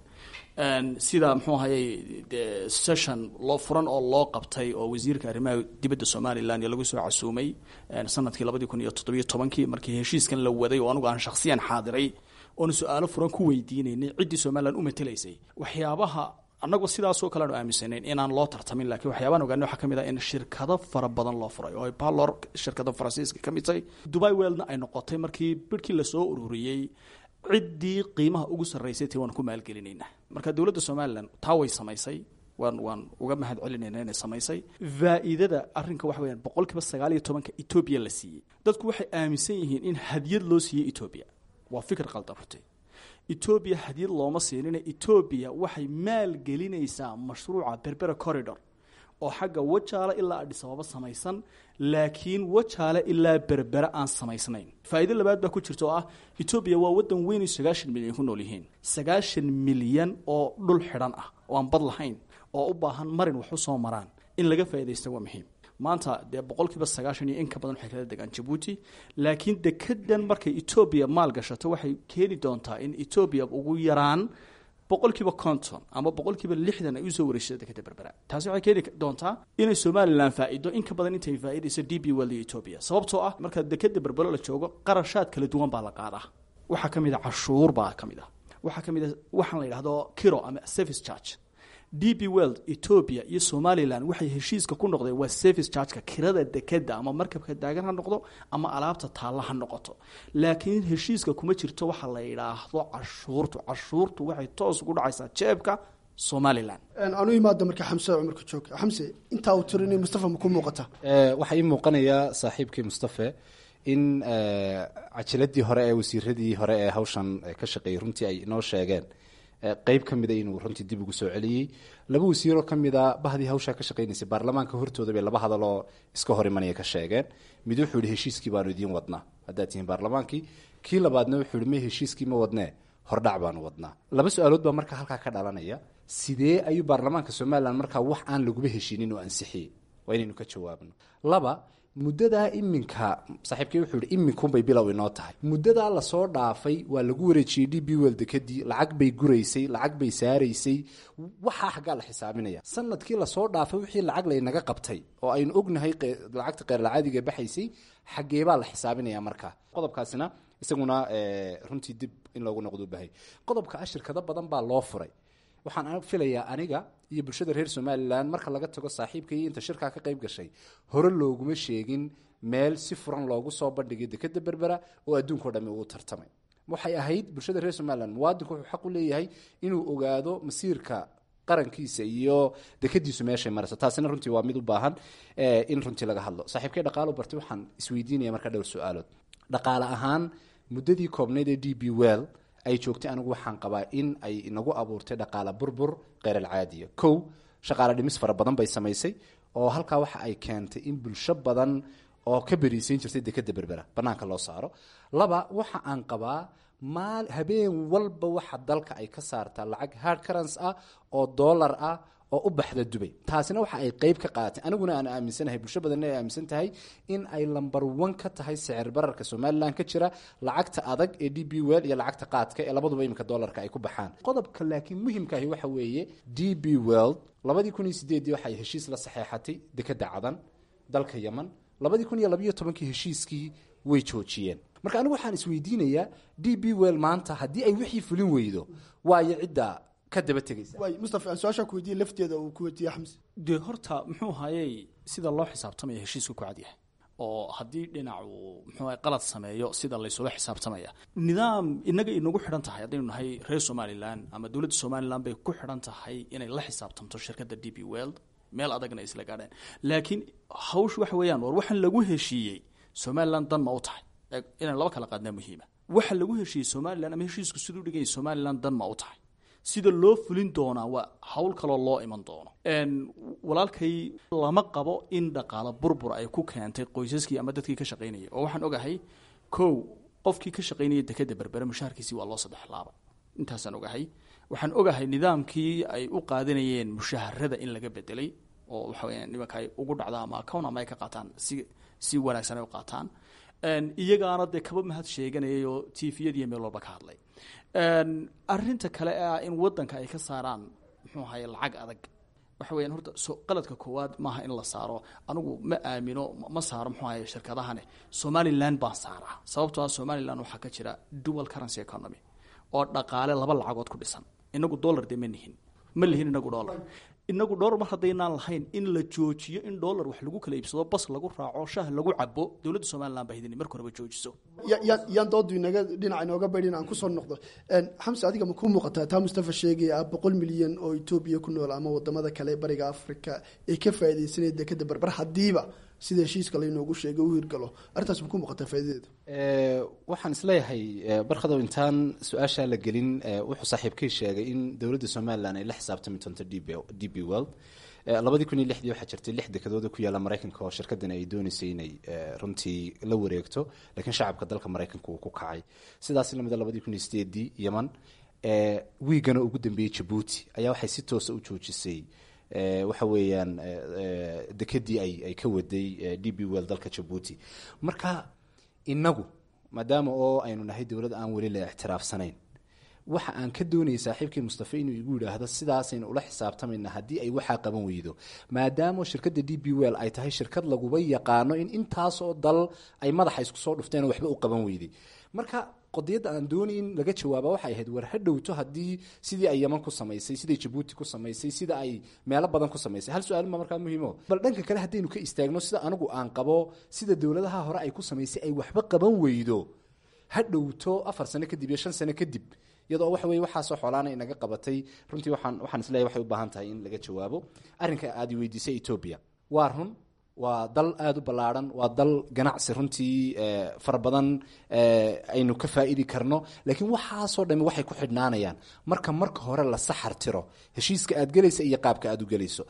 sida muxuu ahayey de session loo furan oo loo qabtay oo wasiirka arrimaha dibadda somalilan iyo lagu soo casuumay sanadkii labadii kun iyo toddobiyo tobankii markii heshiiskan la waday oo anugu aan shakhsiyan xaadiray oona su-aalo furan ku weydiinaynay ciddii somalilan u matelaysay waxyaabaha annagu sidaasoo kale aanu aaminsanayn inaan loo tartamin lakiin waxyaabaan ogaanay waxaa ka mid ah in shirkado fara badan loo furay oo ay balor shirkada faransiiska ka mid tahay dubai weldna ay noqotay markii birhkii lasoo ururiyey ciddii qiimaha ugu sarraysay ti waan ku maalgelinaynaa marka dowladda somalilan taa way samaysay waan waan uga mahad celinayna inay samaysay faa'iidada arrinka waxa weyaan boqol kiiba sagaal iyo tobanka etoobiya la siiyey dadku waxay aaminsan yihiin in hadyad loo siiyey etoobiya waa fikir qaldan runtii etoobiya hadyad looma siinina etoobiya waxay maalgelinaysaa mashruuca berbera corridor oo xagga wajaale ilaa adhisababa samaysan laakiin wajaale ilaa berbere aan samaysnayn faa'iido labaad baa ku jirta oo ah etoobiya waa waddan weyn oo sagaashan milyan ku nool yihiin sagaashan milyan oo dhul xidhan ah oo aan bad lahayn oo u baahan marin wax u soo maraan in laga faa'iidaysta waa muhiim maanta dee boqol kiiba sagaashan iyo in ka badan waxay kala degaan jabuuti laakiin dekedan markay etoobiya maal gashato waxay keeni doontaa in etoobiya ugu yaraan boqolkiiba konton ama boqolkiiba lixdan ay usoo wareysata dekeda berbera taasi waxay keeni doontaa inay somalilan faa'ido in ka badan intay faa'iidayso d b well iyo etoobiya sababtoo ah marka dekeda berbero la joogo qarashaad kala duwan baa la qaadaa waxaa ka mid a cashuur baa ka mid ah waxaa ka mid a waxaan la yidhahdo kiro ama service charge d b world etoobiya iyo somalilan waxay heshiiska ku noqdeen waa service chargeka kirada dekeda ama markabka daagan ha noqdo ama alaabta taalla ha noqoto laakiin heshiiska kuma jirto waxa la yidhaahdo cashuurtu cashuurtu waxay toos ugu dhacaysaa jeebka somalilan anu imaada marka xamse cumarka joog xamse intaa uu tirinay mustafa ma ku muuqata waxaa ii muuqanaya saaxiibkii mustafe in cajiladii hore ee wasiiradii hore ee hawshan ka shaqeeyey runtii ay inoo sheegeen qeyb ka mida inuu runtii dib ugu soo celiyey laba wasiiroo ka mida bahdii hawshaa ka shaqeynaysay baarlamaanka hortooda bay laba hadaloo iska hor imanaya ka sheegeen mid wuxuu yihi heshiiskii baanu idiin wadnaa haddaad tihiin baarlamaankii kii labaadna wuxuu yihi me heshiiskii ma wadnee hordhac baanu wadnaa laba su-aalood baa markaa halkaa ka dhalanaya sidee ayuu baarlamaanka somalilan markaa wax aan laguba heshiinin oo ansixiyey waa inaynu ka jawaabno laba muddadaa iminka saaxiibkii wuxuu yihi iminkunbay bilow inoo tahay muddadaa lasoo dhaafay waa lagu wareejiyey d b wel dekadii lacag bay guraysay lacag bay saaraysay waxaa xaggaa la xisaabinaya sanadkii lasoo dhaafay wixii lacag laynaga qabtay oo aynu ognahay lacagta qeyrlacaadiga baxaysay xaggeebaa la xisaabinaya markaa qodobkaasina isaguna runtii dib in loogu noqdo bahay qodobka ah shirkado badan baa loo furay waxaan filayaa aniga iyo bulshada reer somalilan marka laga tago saaxiibka iyo inta shirkaa ka qayb gashay hore looguma sheegin meel si furan loogu soo bandhigay dekeda berbera oo adduunkao dhami uu tartamay waxay ahayd bulshada reer somalilan muwaadinku wuxuu xaq u leeyahay inuu ogaado masiirka qarankiisa iyo dekadiisu meeshay marayso taasina runtii waa mid u baahan in runtii laga hadlo saaxiibkay dhaqaalo bartay waxaan isweydiinaya markaa dhowr su-aalood dhaqaale ahaan muddadii koobnayd ee d b well ay joogtay anigu waxaan qabaa in ay inagu abuurtay dhaqaale burbur kheyr alcaadiya kow shaqaale dhimis fara badan bay samaysay oo halkaa waxa ay keentay in bulsho badan oo ka beriisayn jirtay dekeda berbera banaanka loo saaro laba waxa aan qabaa maal habeen walba waxa dalka ay ka saartaa lacag hard currence ah oo dollar ah oo u baxda dubay taasina waxa ay qeyb ka qaadatay aniguna aan aaminsanahay bulsho badanna ay aaminsan tahay in ay lamber one ka tahay sicir bararka somalilan ka jira lacagta adag ee d b well iyo lacagta qaadka ee labaduba iminka dollarka ay ku baxaan qodobka laakiin muhimkaahi waxa weeye d b world labadii kun iyo sideedii waxay heshiis la saxeexatay dekeda cadan dalka yeman labadii kun iyo labayo tobankii heshiiskii way joojiyeen marka anigu waxaan isweydiinayaa d b well maanta haddii ay wixii fulin weydo waayo cidda ka daba tegaysa waay mustafa aan su-aashaa ku weydiiyey lafteeda uu ku weydiiyey xamse dee horta muxuu hayey sida loo xisaabtamaya heshiisku ku cadyahay oo haddii dhinacu muxuu ahay qalad sameeyo sida laysula xisaabtamaya nidaam inaga inagu xidhan tahay haddaynu nahay reer somalilan ama dowladda somalilan bay ku xidhan tahay inay la xisaabtamto shirkadda d b world meel adagna ay isla gaadheen laakiin hawsh waxa weeyaan war waxaan lagu heshiiyey somalilan dan ma u tahay inaan laba kala qaadnaa muhiima waxa lagu heshiiyey somalilan ama heshiisku siduu dhiganya somalilan dan ma u tahay sida loo fulin doonaa waa hawl kaloo loo iman doono walaalkay lama qabo in dhaqaalo burbur ay ku keentay qoysaskii ama dadkii ka shaqaynayay oo waxaan ogahay kow qofkii ka shaqaynaya dekeda berbere mushaharkiisii waa loo saddex laaba intaasaan ogahay waxaan ogahay nidaamkii ay u qaadanayeen mushaharada in laga bedelay oo waxa weya nimanka ay ugu dhacda ama account ama ay ka qaataan si si wanaagsan ay u qaataan iyagaana dee kaba mahad sheeganayay oo tviyadiiyo meel walba ka hadlay arinta kale ah in wadanka ay ka saaraan muxuu ahaye lacag adag waxa weyaan horta so qaladka koowaad maaha in la saaro anigu ma aamino ma saaro muxuu ahaye shirkadahane somaliland baan saaraa sababtoo ah somaliland waxaa ka jira dual currency economy oo dhaqaale laba lacagood ku dhisan inagu dollar dee ma nihin ma lihin inagu dollar inagu dhowr mar haddaynaan lahayn in la joojiyo in dollar wax lagu kala iibsado bas lagu raaco shah lagu cabo dowladda somalilan baa hidini marka horeba joojiso yaan doodu inaga dhinaca inooga baydhin aan kusoo noqdo xamse adiga ma kuu muuqataa taa mustafa sheegaya ah boqol milyan oo etoobiya ku nool ama wadamada kale bariga africa ee ka faaidaysanaya dekeda berber haddiiba sida heshiiska laynoogu sheegay u hirgalo arrintaas ma ku muuqataa faa'idadeedu waxaan isleeyahay barkadow intaan su-aashaa la gelin wuxuu saaxiibkay sheegay in dowladda somalilan ay la xisaabtami doonto d b world labadii kun iyo lixdii waxaa jirtay lix dekadooda ku yaalla maraykanka oo shirkadan ay dooneysay inay runtii la wareegto laakiin shacabka dalka maraykanka uu ku kacay sidaas lamida labadii kun iyo sideedii yeman wiigana ugu dambeeyey jabuuti ayaa waxay si toosa u joojisay waxa weeyaan dekedii ay ay ka waday d b well dalka jabuuti marka inagu maadaama oo aynu nahay dowlad aan weli la ixtiraafsanayn waxa aan ka doonayay saaxiibkii mustafa inuu igu yidhaahdo sidaasaynu ula xisaabtamayna haddii ay waxaa qaban weydo maadaama shirkadda d b well ay tahay shirkad laguba yaqaano in intaasoo dal ay madaxa isku soo dhufteen oo waxba u qaban weyday marka qodiyadda aan doonay in laga jawaaba waxay ahayd war ha dhowto haddii sidii ay yeman ku samaysay siday jabuuti ku samaysay sida ay meelo badan ku samaysay hal su-aal ma markaa muhiimo bal dhanka kale haddaynu ka istaagno sida anigu aan qabo sida dowladaha hore ay ku samaysay ay waxba qaban weydo ha dhowto afar sano kadib iyo shan sano kadib iyadoo waxa weye waxaasoo xoolaana inaga qabatay runtii waxaan waxaan isleeyahay waxay u baahan tahay in laga jawaabo arrinka aad i weydiisay etoobiya waa run waa dal aada u ballaarhan waa dal ganacsi runtii fara badan aynu ka faa'idi karno laakiin waxaasoo dhami waxay ku xidhnaanayaan marka marka hore la saxar tiro heshiiska aad gelaysa iyo qaabka aad u gelayso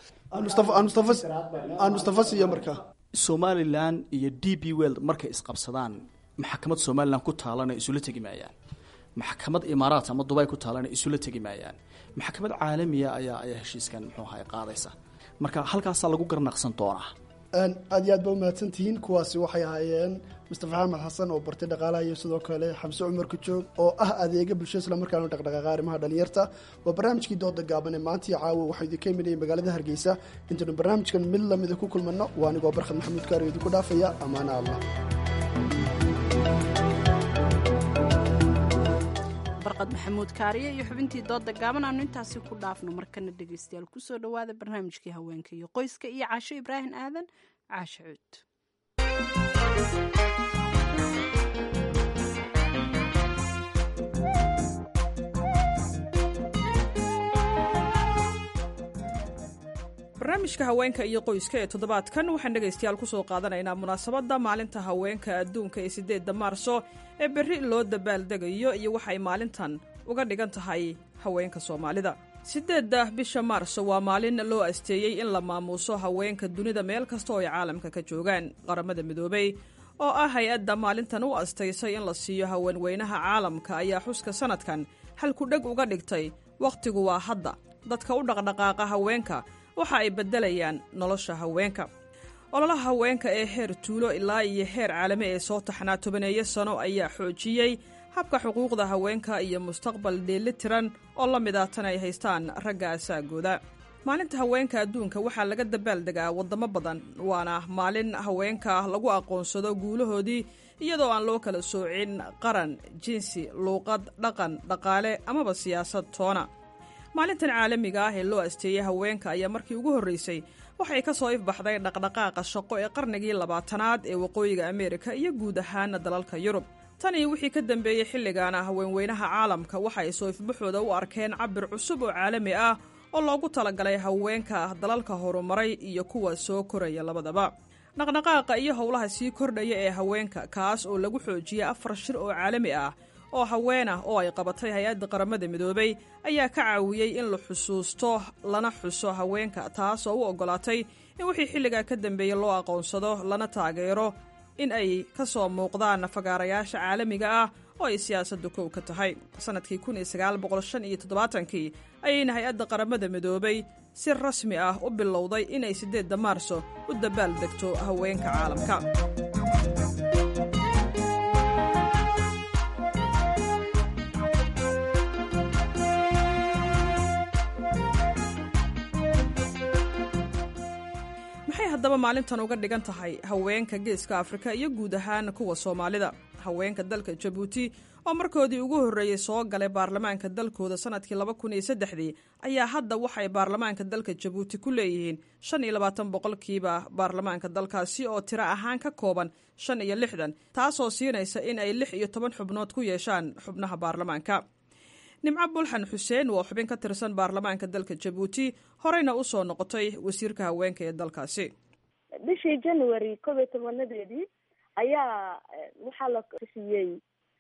aan mustafa siiyo markaa somalilan iyo d b world markay isqabsadaan maxkamad somalilan ku taalana isula tegi maayaan maxkamad imaaraat ama dubay ku taalana isula tegi maayaan maxkamad caalamiya ayaa ayaa heshiiskan muxuu ahay qaadaysa marka halkaasaa lagu garnaqsan doonaa aad iyo aad ba umahadsan tihiin kuwaasi waxay ahaayeen mustafa axmed xasan oo bartay dhaqaalaha iyo sidoo kale xamse cumar kajoog oo ah adeega bulshada islamarkaana dhaqdhaqaaqa arrimaha dhalinyarta waa barnaamijkii dooda gaaban ee maantii caawa waxaa idinka imanayay magaalada hargeysa intaynu barnaamijkan mid lamida ku kulmanno waa anigoo barkhad maxamuud kaari idinku dhaafaya ammaana allah barqad maxamuud kaariye iyo xubintii dooda gaaban aanu intaasi ku dhaafno markana dhegeystayaal kusoo dhowaada barnaamijkii haweenka iyo qoyska iyo caasho ibraahim aadan caasho cuud barnaamijka haweenka iyo qoyska ee toddobaadkan waxaan dhegaystayaal ku soo qaadanaynaa munaasabadda maalinta haweenka adduunka ee siddeedda maarso ee berri loo dabaaldegayo iyo waxay maalintan uga dhigan tahay haweenka soomaalida siddeedda bisha maarso waa maalin loo asteeyey in la maamuuso haweenka dunida meel kasta oo ay caalamka ka joogaan qaramada midoobey oo ah hay-adda maalintan u astaysay in la siiyo haweenweynaha caalamka ayaa xuska sannadkan halkudheg uga dhigtay wakhtigu waa hadda dadka u dhaqdhaqaaqa haweenka waxa ay beddelayaan nolosha haweenka ololaha haweenka ee heer tuulo ilaa iyo heer caalami ee soo taxnaa tobaneeyo sano ayaa xoojiyey habka xuquuqda haweenka iyo mustaqbal dheeli tiran oo la mid ah tan ay haystaan ragga asaagooda maalinta haweenka adduunka waxaa laga dabaaldegaa waddamo badan waana maalin haweenka lagu aqoonsado guulahoodii iyadoo aan loo kala soocin qaran jinsi luuqad dhaqan dhaqaale amaba siyaasad toona maalintan caalamiga ah ee loo asteeyey haweenka ayaa markii ugu horreysay waxay ka soo ifbaxday dhaqdhaqaaqa shaqo ee qarnigii labaatanaad ee waqooyiga ameerika iyo guud ahaan dalalka yurub tan iyo wixii ka dambeeyey xilligaana haweenweynaha caalamka waxa ay soo ifbaxooda u arkeen cabir cusub oo caalami ah oo loogu talagalay haweenka dalalka horumaray iyo kuwa soo koraya labadaba dhaqdhaqaaqa iyo howlaha sii kordhaya ee haweenka kaas oo lagu xoojiyey afar shir oo caalami ah oo haweenah oo ay qabatay hay-adda qaramada midoobey ayaa ka caawiyey in la xusuusto lana xuso haweenka taas oo u oggolaatay in wixii xilligaa ka dambeeyey loo aqoonsado lana taageero in ay ka soo muuqdaan fagaarayaasha caalamiga ah oo ay siyaasaddu kow ka tahay sannadkii kii ayayna hay-adda qaramada midoobey si rasmi ah u bilowday inay siddeedda maarso u dabaal degto haweenka caalamka maxay haddaba maalintan uga dhigan tahay haweenka geeska afrika iyo guud ahaan kuwa soomaalida haweenka dalka jabuuti oo markoodii ugu horreeyey soo galay baarlamaanka dalkooda sannadkii laba kun iyo saddexdii ayaa hadda waxay baarlamaanka dalka jabuuti ku leeyihiin shan iyo labaatan boqolkiiba baarlamaanka dalkaasi oo tiro ahaan ka kooban shan iyo lixdan taasoo siinaysa in ay lix iyo toban xubnood ku yeeshaan xubnaha baarlamaanka nimco bulxan xuseen waa xubin ka tirsan baarlamaanka dalka jabuuti horeyna u soo noqotay wasiirka haweenka ee dalkaasi bishii january koob iyo tobanadeedii ayaa waxaa la siiyey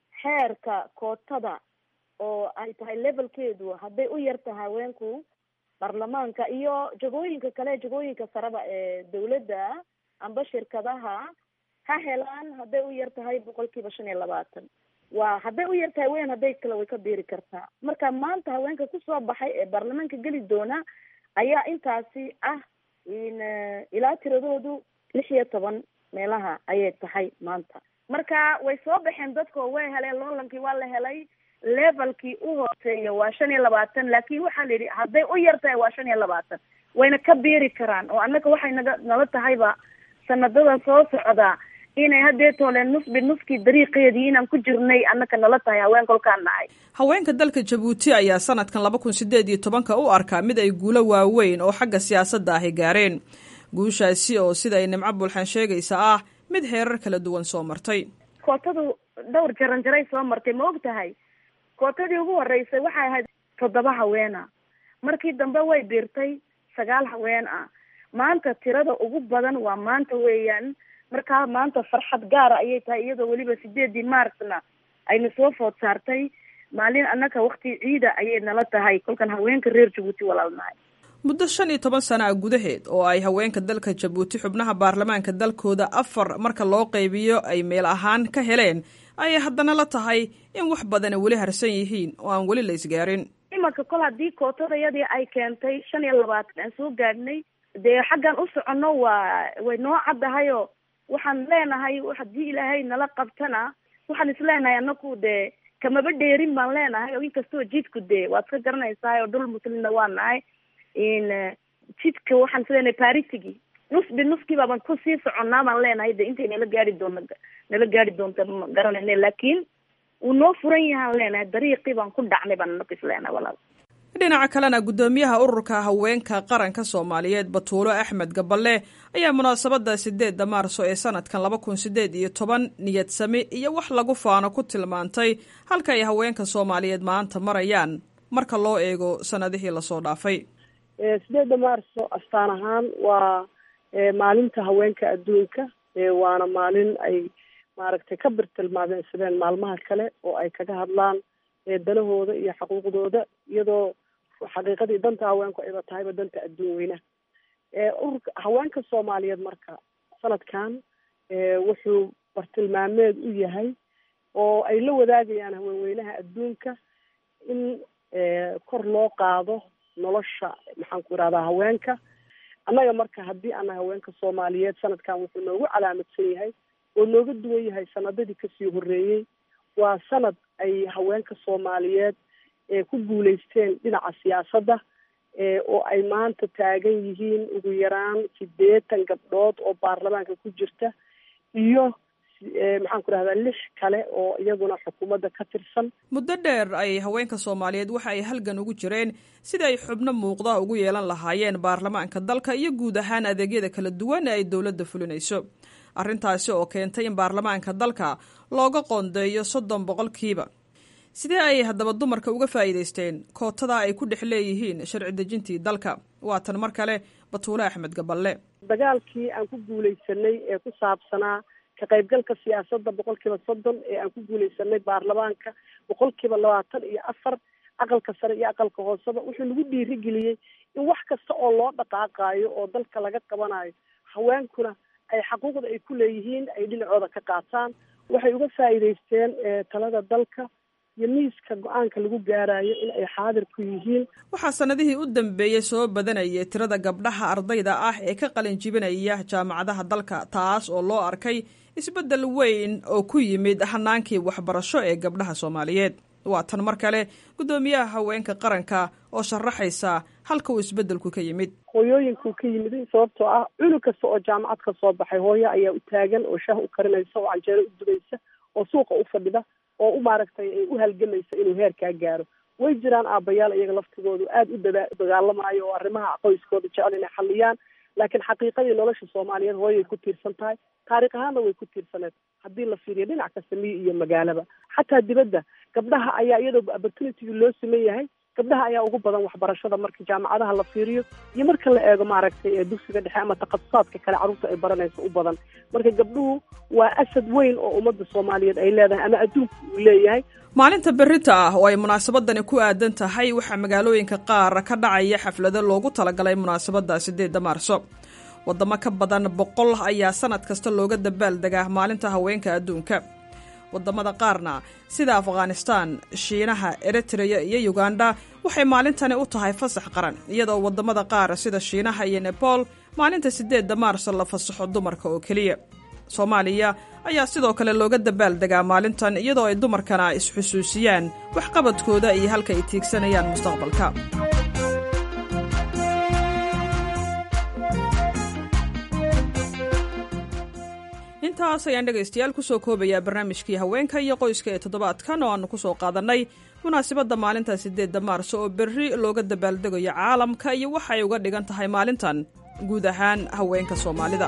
xeerka kootada oo ay tahay levelkeedu hadday u yartahay haweenku baarlamaanka iyo jagooyinka kale jagooyinka saraba ee dawladda amba shirkadaha ha helaan hadday u yar tahay boqolkiiba shan iyo labaatan waa hadday u yartahay weyn hadday kale way ka biiri kartaa marka maanta haweenka kusoo baxay ee baarlamaanka geli doona ayaa intaasi ah in ilaa tiradoodu lix iyo toban meelaha ayay tahay maanta marka way soo baxeen dadko way heleen loolankii waa la helay levelkii u hooseeya waa shan iyo labaatan laakin waxaa la yidhi hadday u yar tahay waa shan iyo labaatan wayna ka biiri karaan oo annaga waxay naga nala tahayba sanadadan soo socda inay hadeetooleen nusbi nuskii dariiqeedii inaan ku jirnay annaka nala tahay haween kolkaan nahay haweenka dalka jabuuti ayaa sanadkan laba kun sideed iyo tobanka u arkaa mid ay guulo waaweyn oo xagga siyaasadda ahi gaareen guushaasi oo sida ay nimco bulxan sheegaysa ah mid heerar kala duwan soo martay kootadu dhowr jaran jaray soo martay ma og tahay kootadii ugu horeysay waxay ahayd toddoba haweena markii dambe way biirtay sagaal haween ah maanta tirada ugu badan waa maanta weeyaan markaa maanta farxad gaara ayay tahay iyadoo weliba sideedii maarcna ayna soo food saartay maalin annaka wakti ciida ayay nala tahay kolkan haweenka reer jabuuti walaalnahay muddo shan iyo toban sana a gudaheed oo ay haweenka dalka jabuuti xubnaha baarlamaanka dalkooda afar marka loo qaybiyo ay meel ahaan ka heleen ayay haddana la tahay in wax badana weli harsan yihiin oo aan weli la isgaarin imanka kol haddii kootadayadii ay keentay shan iyo labaatan aan soo gaadhnay dee xaggan u soconno waa way noo caddahayo waxaan leenahay haddii ilaahay nala qabtana waxaan isleenahay anaku dee kamaba dheerin baan leenahay oo inkastoo jidku dee waad ka garanaysaa oo dhul muslimna waa nahay in jidka waxaan isleenahay paritigi nusbi nuskii baaban kusii soconnaa baan leenahay de intay nala gaari doona nala gaari doonta ma garanayne laakiin uu noo furan yahaan leenahay dariiqii baan ku dhacnay baan naqis leenahay walaal dhinaca kalena guddoomiyaha ururka haweenka qaranka soomaaliyeed batuulo axmed gaballe ayaa munaasabadda sideedda maarso ee sanadkan laba kun sideed iyo toban niyad sami iyo wax lagu faano ku tilmaantay halka ay haweenka soomaaliyeed maanta marayaan marka loo eego sanadihii lasoo dhaafay sideedda maarso astaan ahaan waa maalinta haweenka adduunka waana maalin ay maaragtay ka birtilmaameysadeen maalmaha kale oo ay kaga hadlaan danahooda iyo xaquuqdooda iyadoo xaqiiqadii danta haweenku ayba tahayba danta adduun weynaha ururka haweenka soomaaliyeed marka sanadkan wuxuu bartilmaameed u yahay oo ay la wadaagayaan haweenweynaha adduunka in kor loo qaado nolosha maxaan ku irahdaa haweenka annaga marka haddii ana haweenka soomaaliyeed sanadkan wuxuu noogu calaamadsan yahay oo nooga duwan yahay sanadadii kasii horeeyey waa sanad ay haweenka soomaaliyeed ku guuleysteen dhinaca siyaasadda oo ay maanta taagan yihiin ugu yaraan sideetan gabdhood oo baarlamaanka ku jirta iyo maxaan ku rahdaa lix kale oo iyaguna xukuumadda ka tirsan muddo dheer ay haweenka soomaaliyeed waxa ay halgan ugu jireen sida ay xubno muuqda ugu yeelan lahaayeen baarlamaanka dalka iyo guud ahaan adeegyada kala duwan ee ay dowladda fulinayso arrintaasi oo keentay in baarlamaanka dalka looga qoondeeyo soddon boqolkiiba sidee ay haddaba dumarka uga faa'iidaysteen kootada ay ku dhex leeyihiin sharci dejintii dalka waa tan mar kale batuule axmed gaballe dagaalkii aan ku guuleysanay ee ku saabsanaa ka qaybgalka siyaasadda boqolkiiba soddon ee aan ku guuleysanay baarlamaanka boqolkiiba labaatan iyo afar aqalka sare iyo aqalka hooseba wuxuu nagu dhiirigeliyey in wax kasta oo loo dhaqaaqaayo oo dalka laga qabanayo haweenkuna ay xaquuqda ay ku leeyihiin ay dhinacooda ka qaataan waxay uga faa'iidaysteen talada dalka iyo miiska go-aanka lagu gaarayo in ay xaadir ku yihiin waxaa sanadihii u dambeeyey soo badanayay tirada gabdhaha ardayda ah ee ka qalin jibinaya jaamacadaha dalka taas oo loo arkay isbeddel weyn oo ku yimid hanaankii waxbarasho ee gabdhaha soomaaliyeed waa tan mar kale guddoomiyaha haweenka qaranka oo sharaxaysa halka uu isbeddelku ka yimid hooyooyinkuu ka yimid sababtoo ah cunug kasta oo jaamacad ka soo baxay hooyo ayaa u taagan oo shaah u karinaysa oo canjeero u dubaysa oo suuqa u fadhida oo u maaragtay ay u halgamaysa inuu heerkaa gaaro way jiraan aabbayaal iyaga laftigoodu aada u dada dagaalamayo oo arrimaha qoyskooda jecel inay xaliyaan laakiin xaqiiqadii nolosha soomaaliyeed hooyay ku tiirsan tahay taariikh ahaanna way ku tiirsaneed haddii la fiiriyo dhinac kasta miyi iyo magaalaba xataa dibadda gabdhaha ayaa iyadoo opportunitygii loo siman yahay gabdhaha ayaa ugu badan waxbarashada marka jaamacadaha la fiiriyo iyo marka la eego maaragtay ee dugsiga dhexe ama takhasusaadka kale carruurta ay baranayso u badan marka gabdhuhu waa asad weyn oo ummadda soomaaliyeed ay leedahay ama adduunka uu leeyahay maalinta berita ah oo ay munaasabadani ku aadan tahay waxaa magaalooyinka qaar ka dhacaya xaflado loogu talagalay munaasabadda sideedda maarso waddamo ka badan boqol ayaa sanad kasta looga dabaaldegaa maalinta haweenka adduunka waddamada qaarna sida afghanistan shiinaha eritreya iyo uganda waxay maalintani u tahay fasax qaran iyadoo waddamada qaar sida shiinaha iyo nebol maalinta sideedda maarso la fasaxo dumarka oo keliya soomaaliya ayaa sidoo kale looga dabaaldegaa maalintan iyadoo ay dumarkana isxusuusiyaan waxqabadkooda iyo halka ay tiigsanayaan mustaqbalka intaas ayaan dhegaystayaal kusoo koobayaa barnaamijkii haweenka iyo qoyska ee toddobaadkan oo aanu kusoo qaadannay munaasabadda maalinta sideedda maarso oo berri looga dabaaldegayo caalamka iyo waxa ay uga dhigan tahay maalintan guud ahaan haweenka soomaalida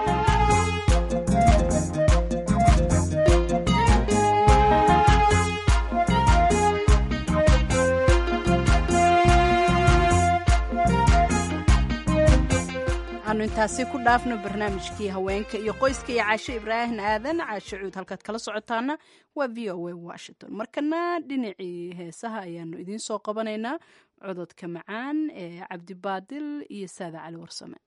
aanu intaasi ku dhaafno barnaamijkii haweenka iyo qoyska iyo caasho ibraahim aadan caasho cuud halkaad kala socotaana waa v o a washington markana dhinacii heesaha ayaanu idiin soo qabanaynaa cododka macaan ee cabdibaadil iyo saada cali warsame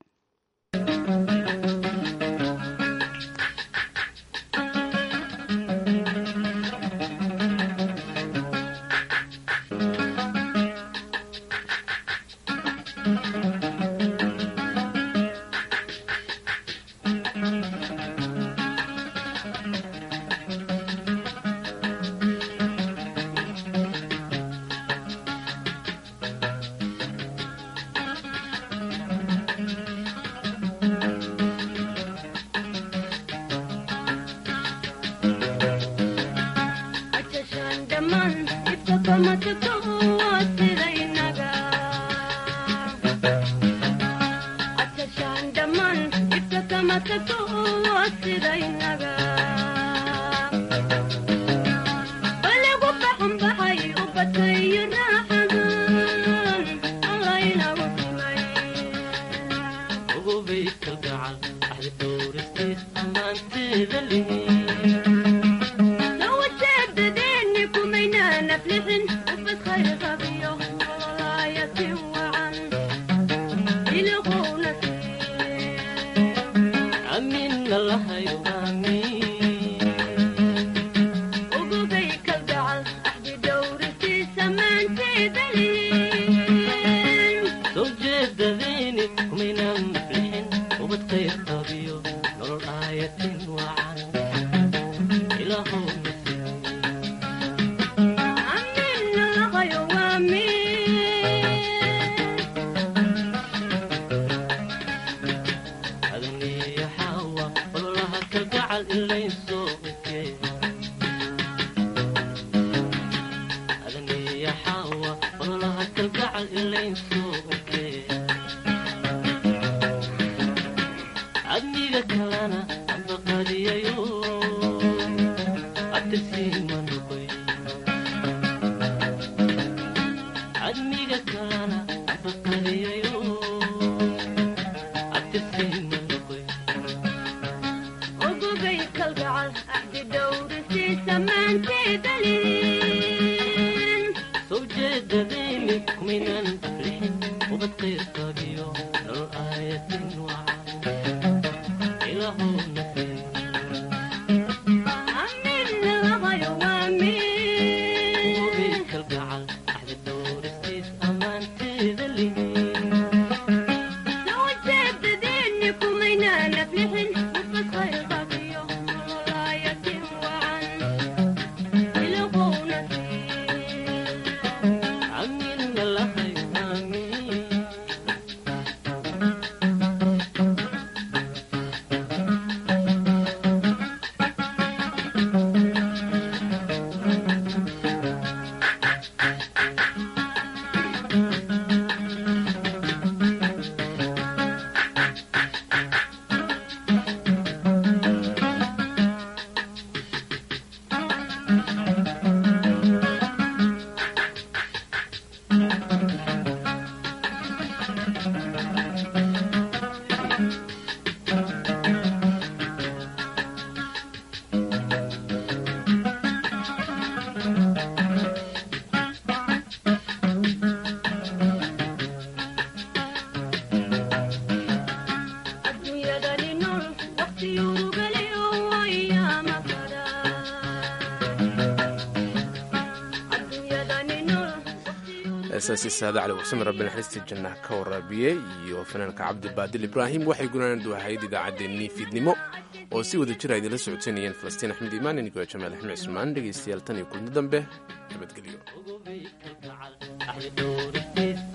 heesaasi saada cali warsame rabbi naxariistii jannaha ka waraabiyey iyo fanaanka cabdi baadil ibraahim waxay gunaanadu ahayd idaacaddeenii fiidnimo oo si wada jira idinla socodsanayeen falastiin axmed iimaan inigo jamaal axmed cismaan dhegaystayaal tan iyo kulmo dambe nabadgelyo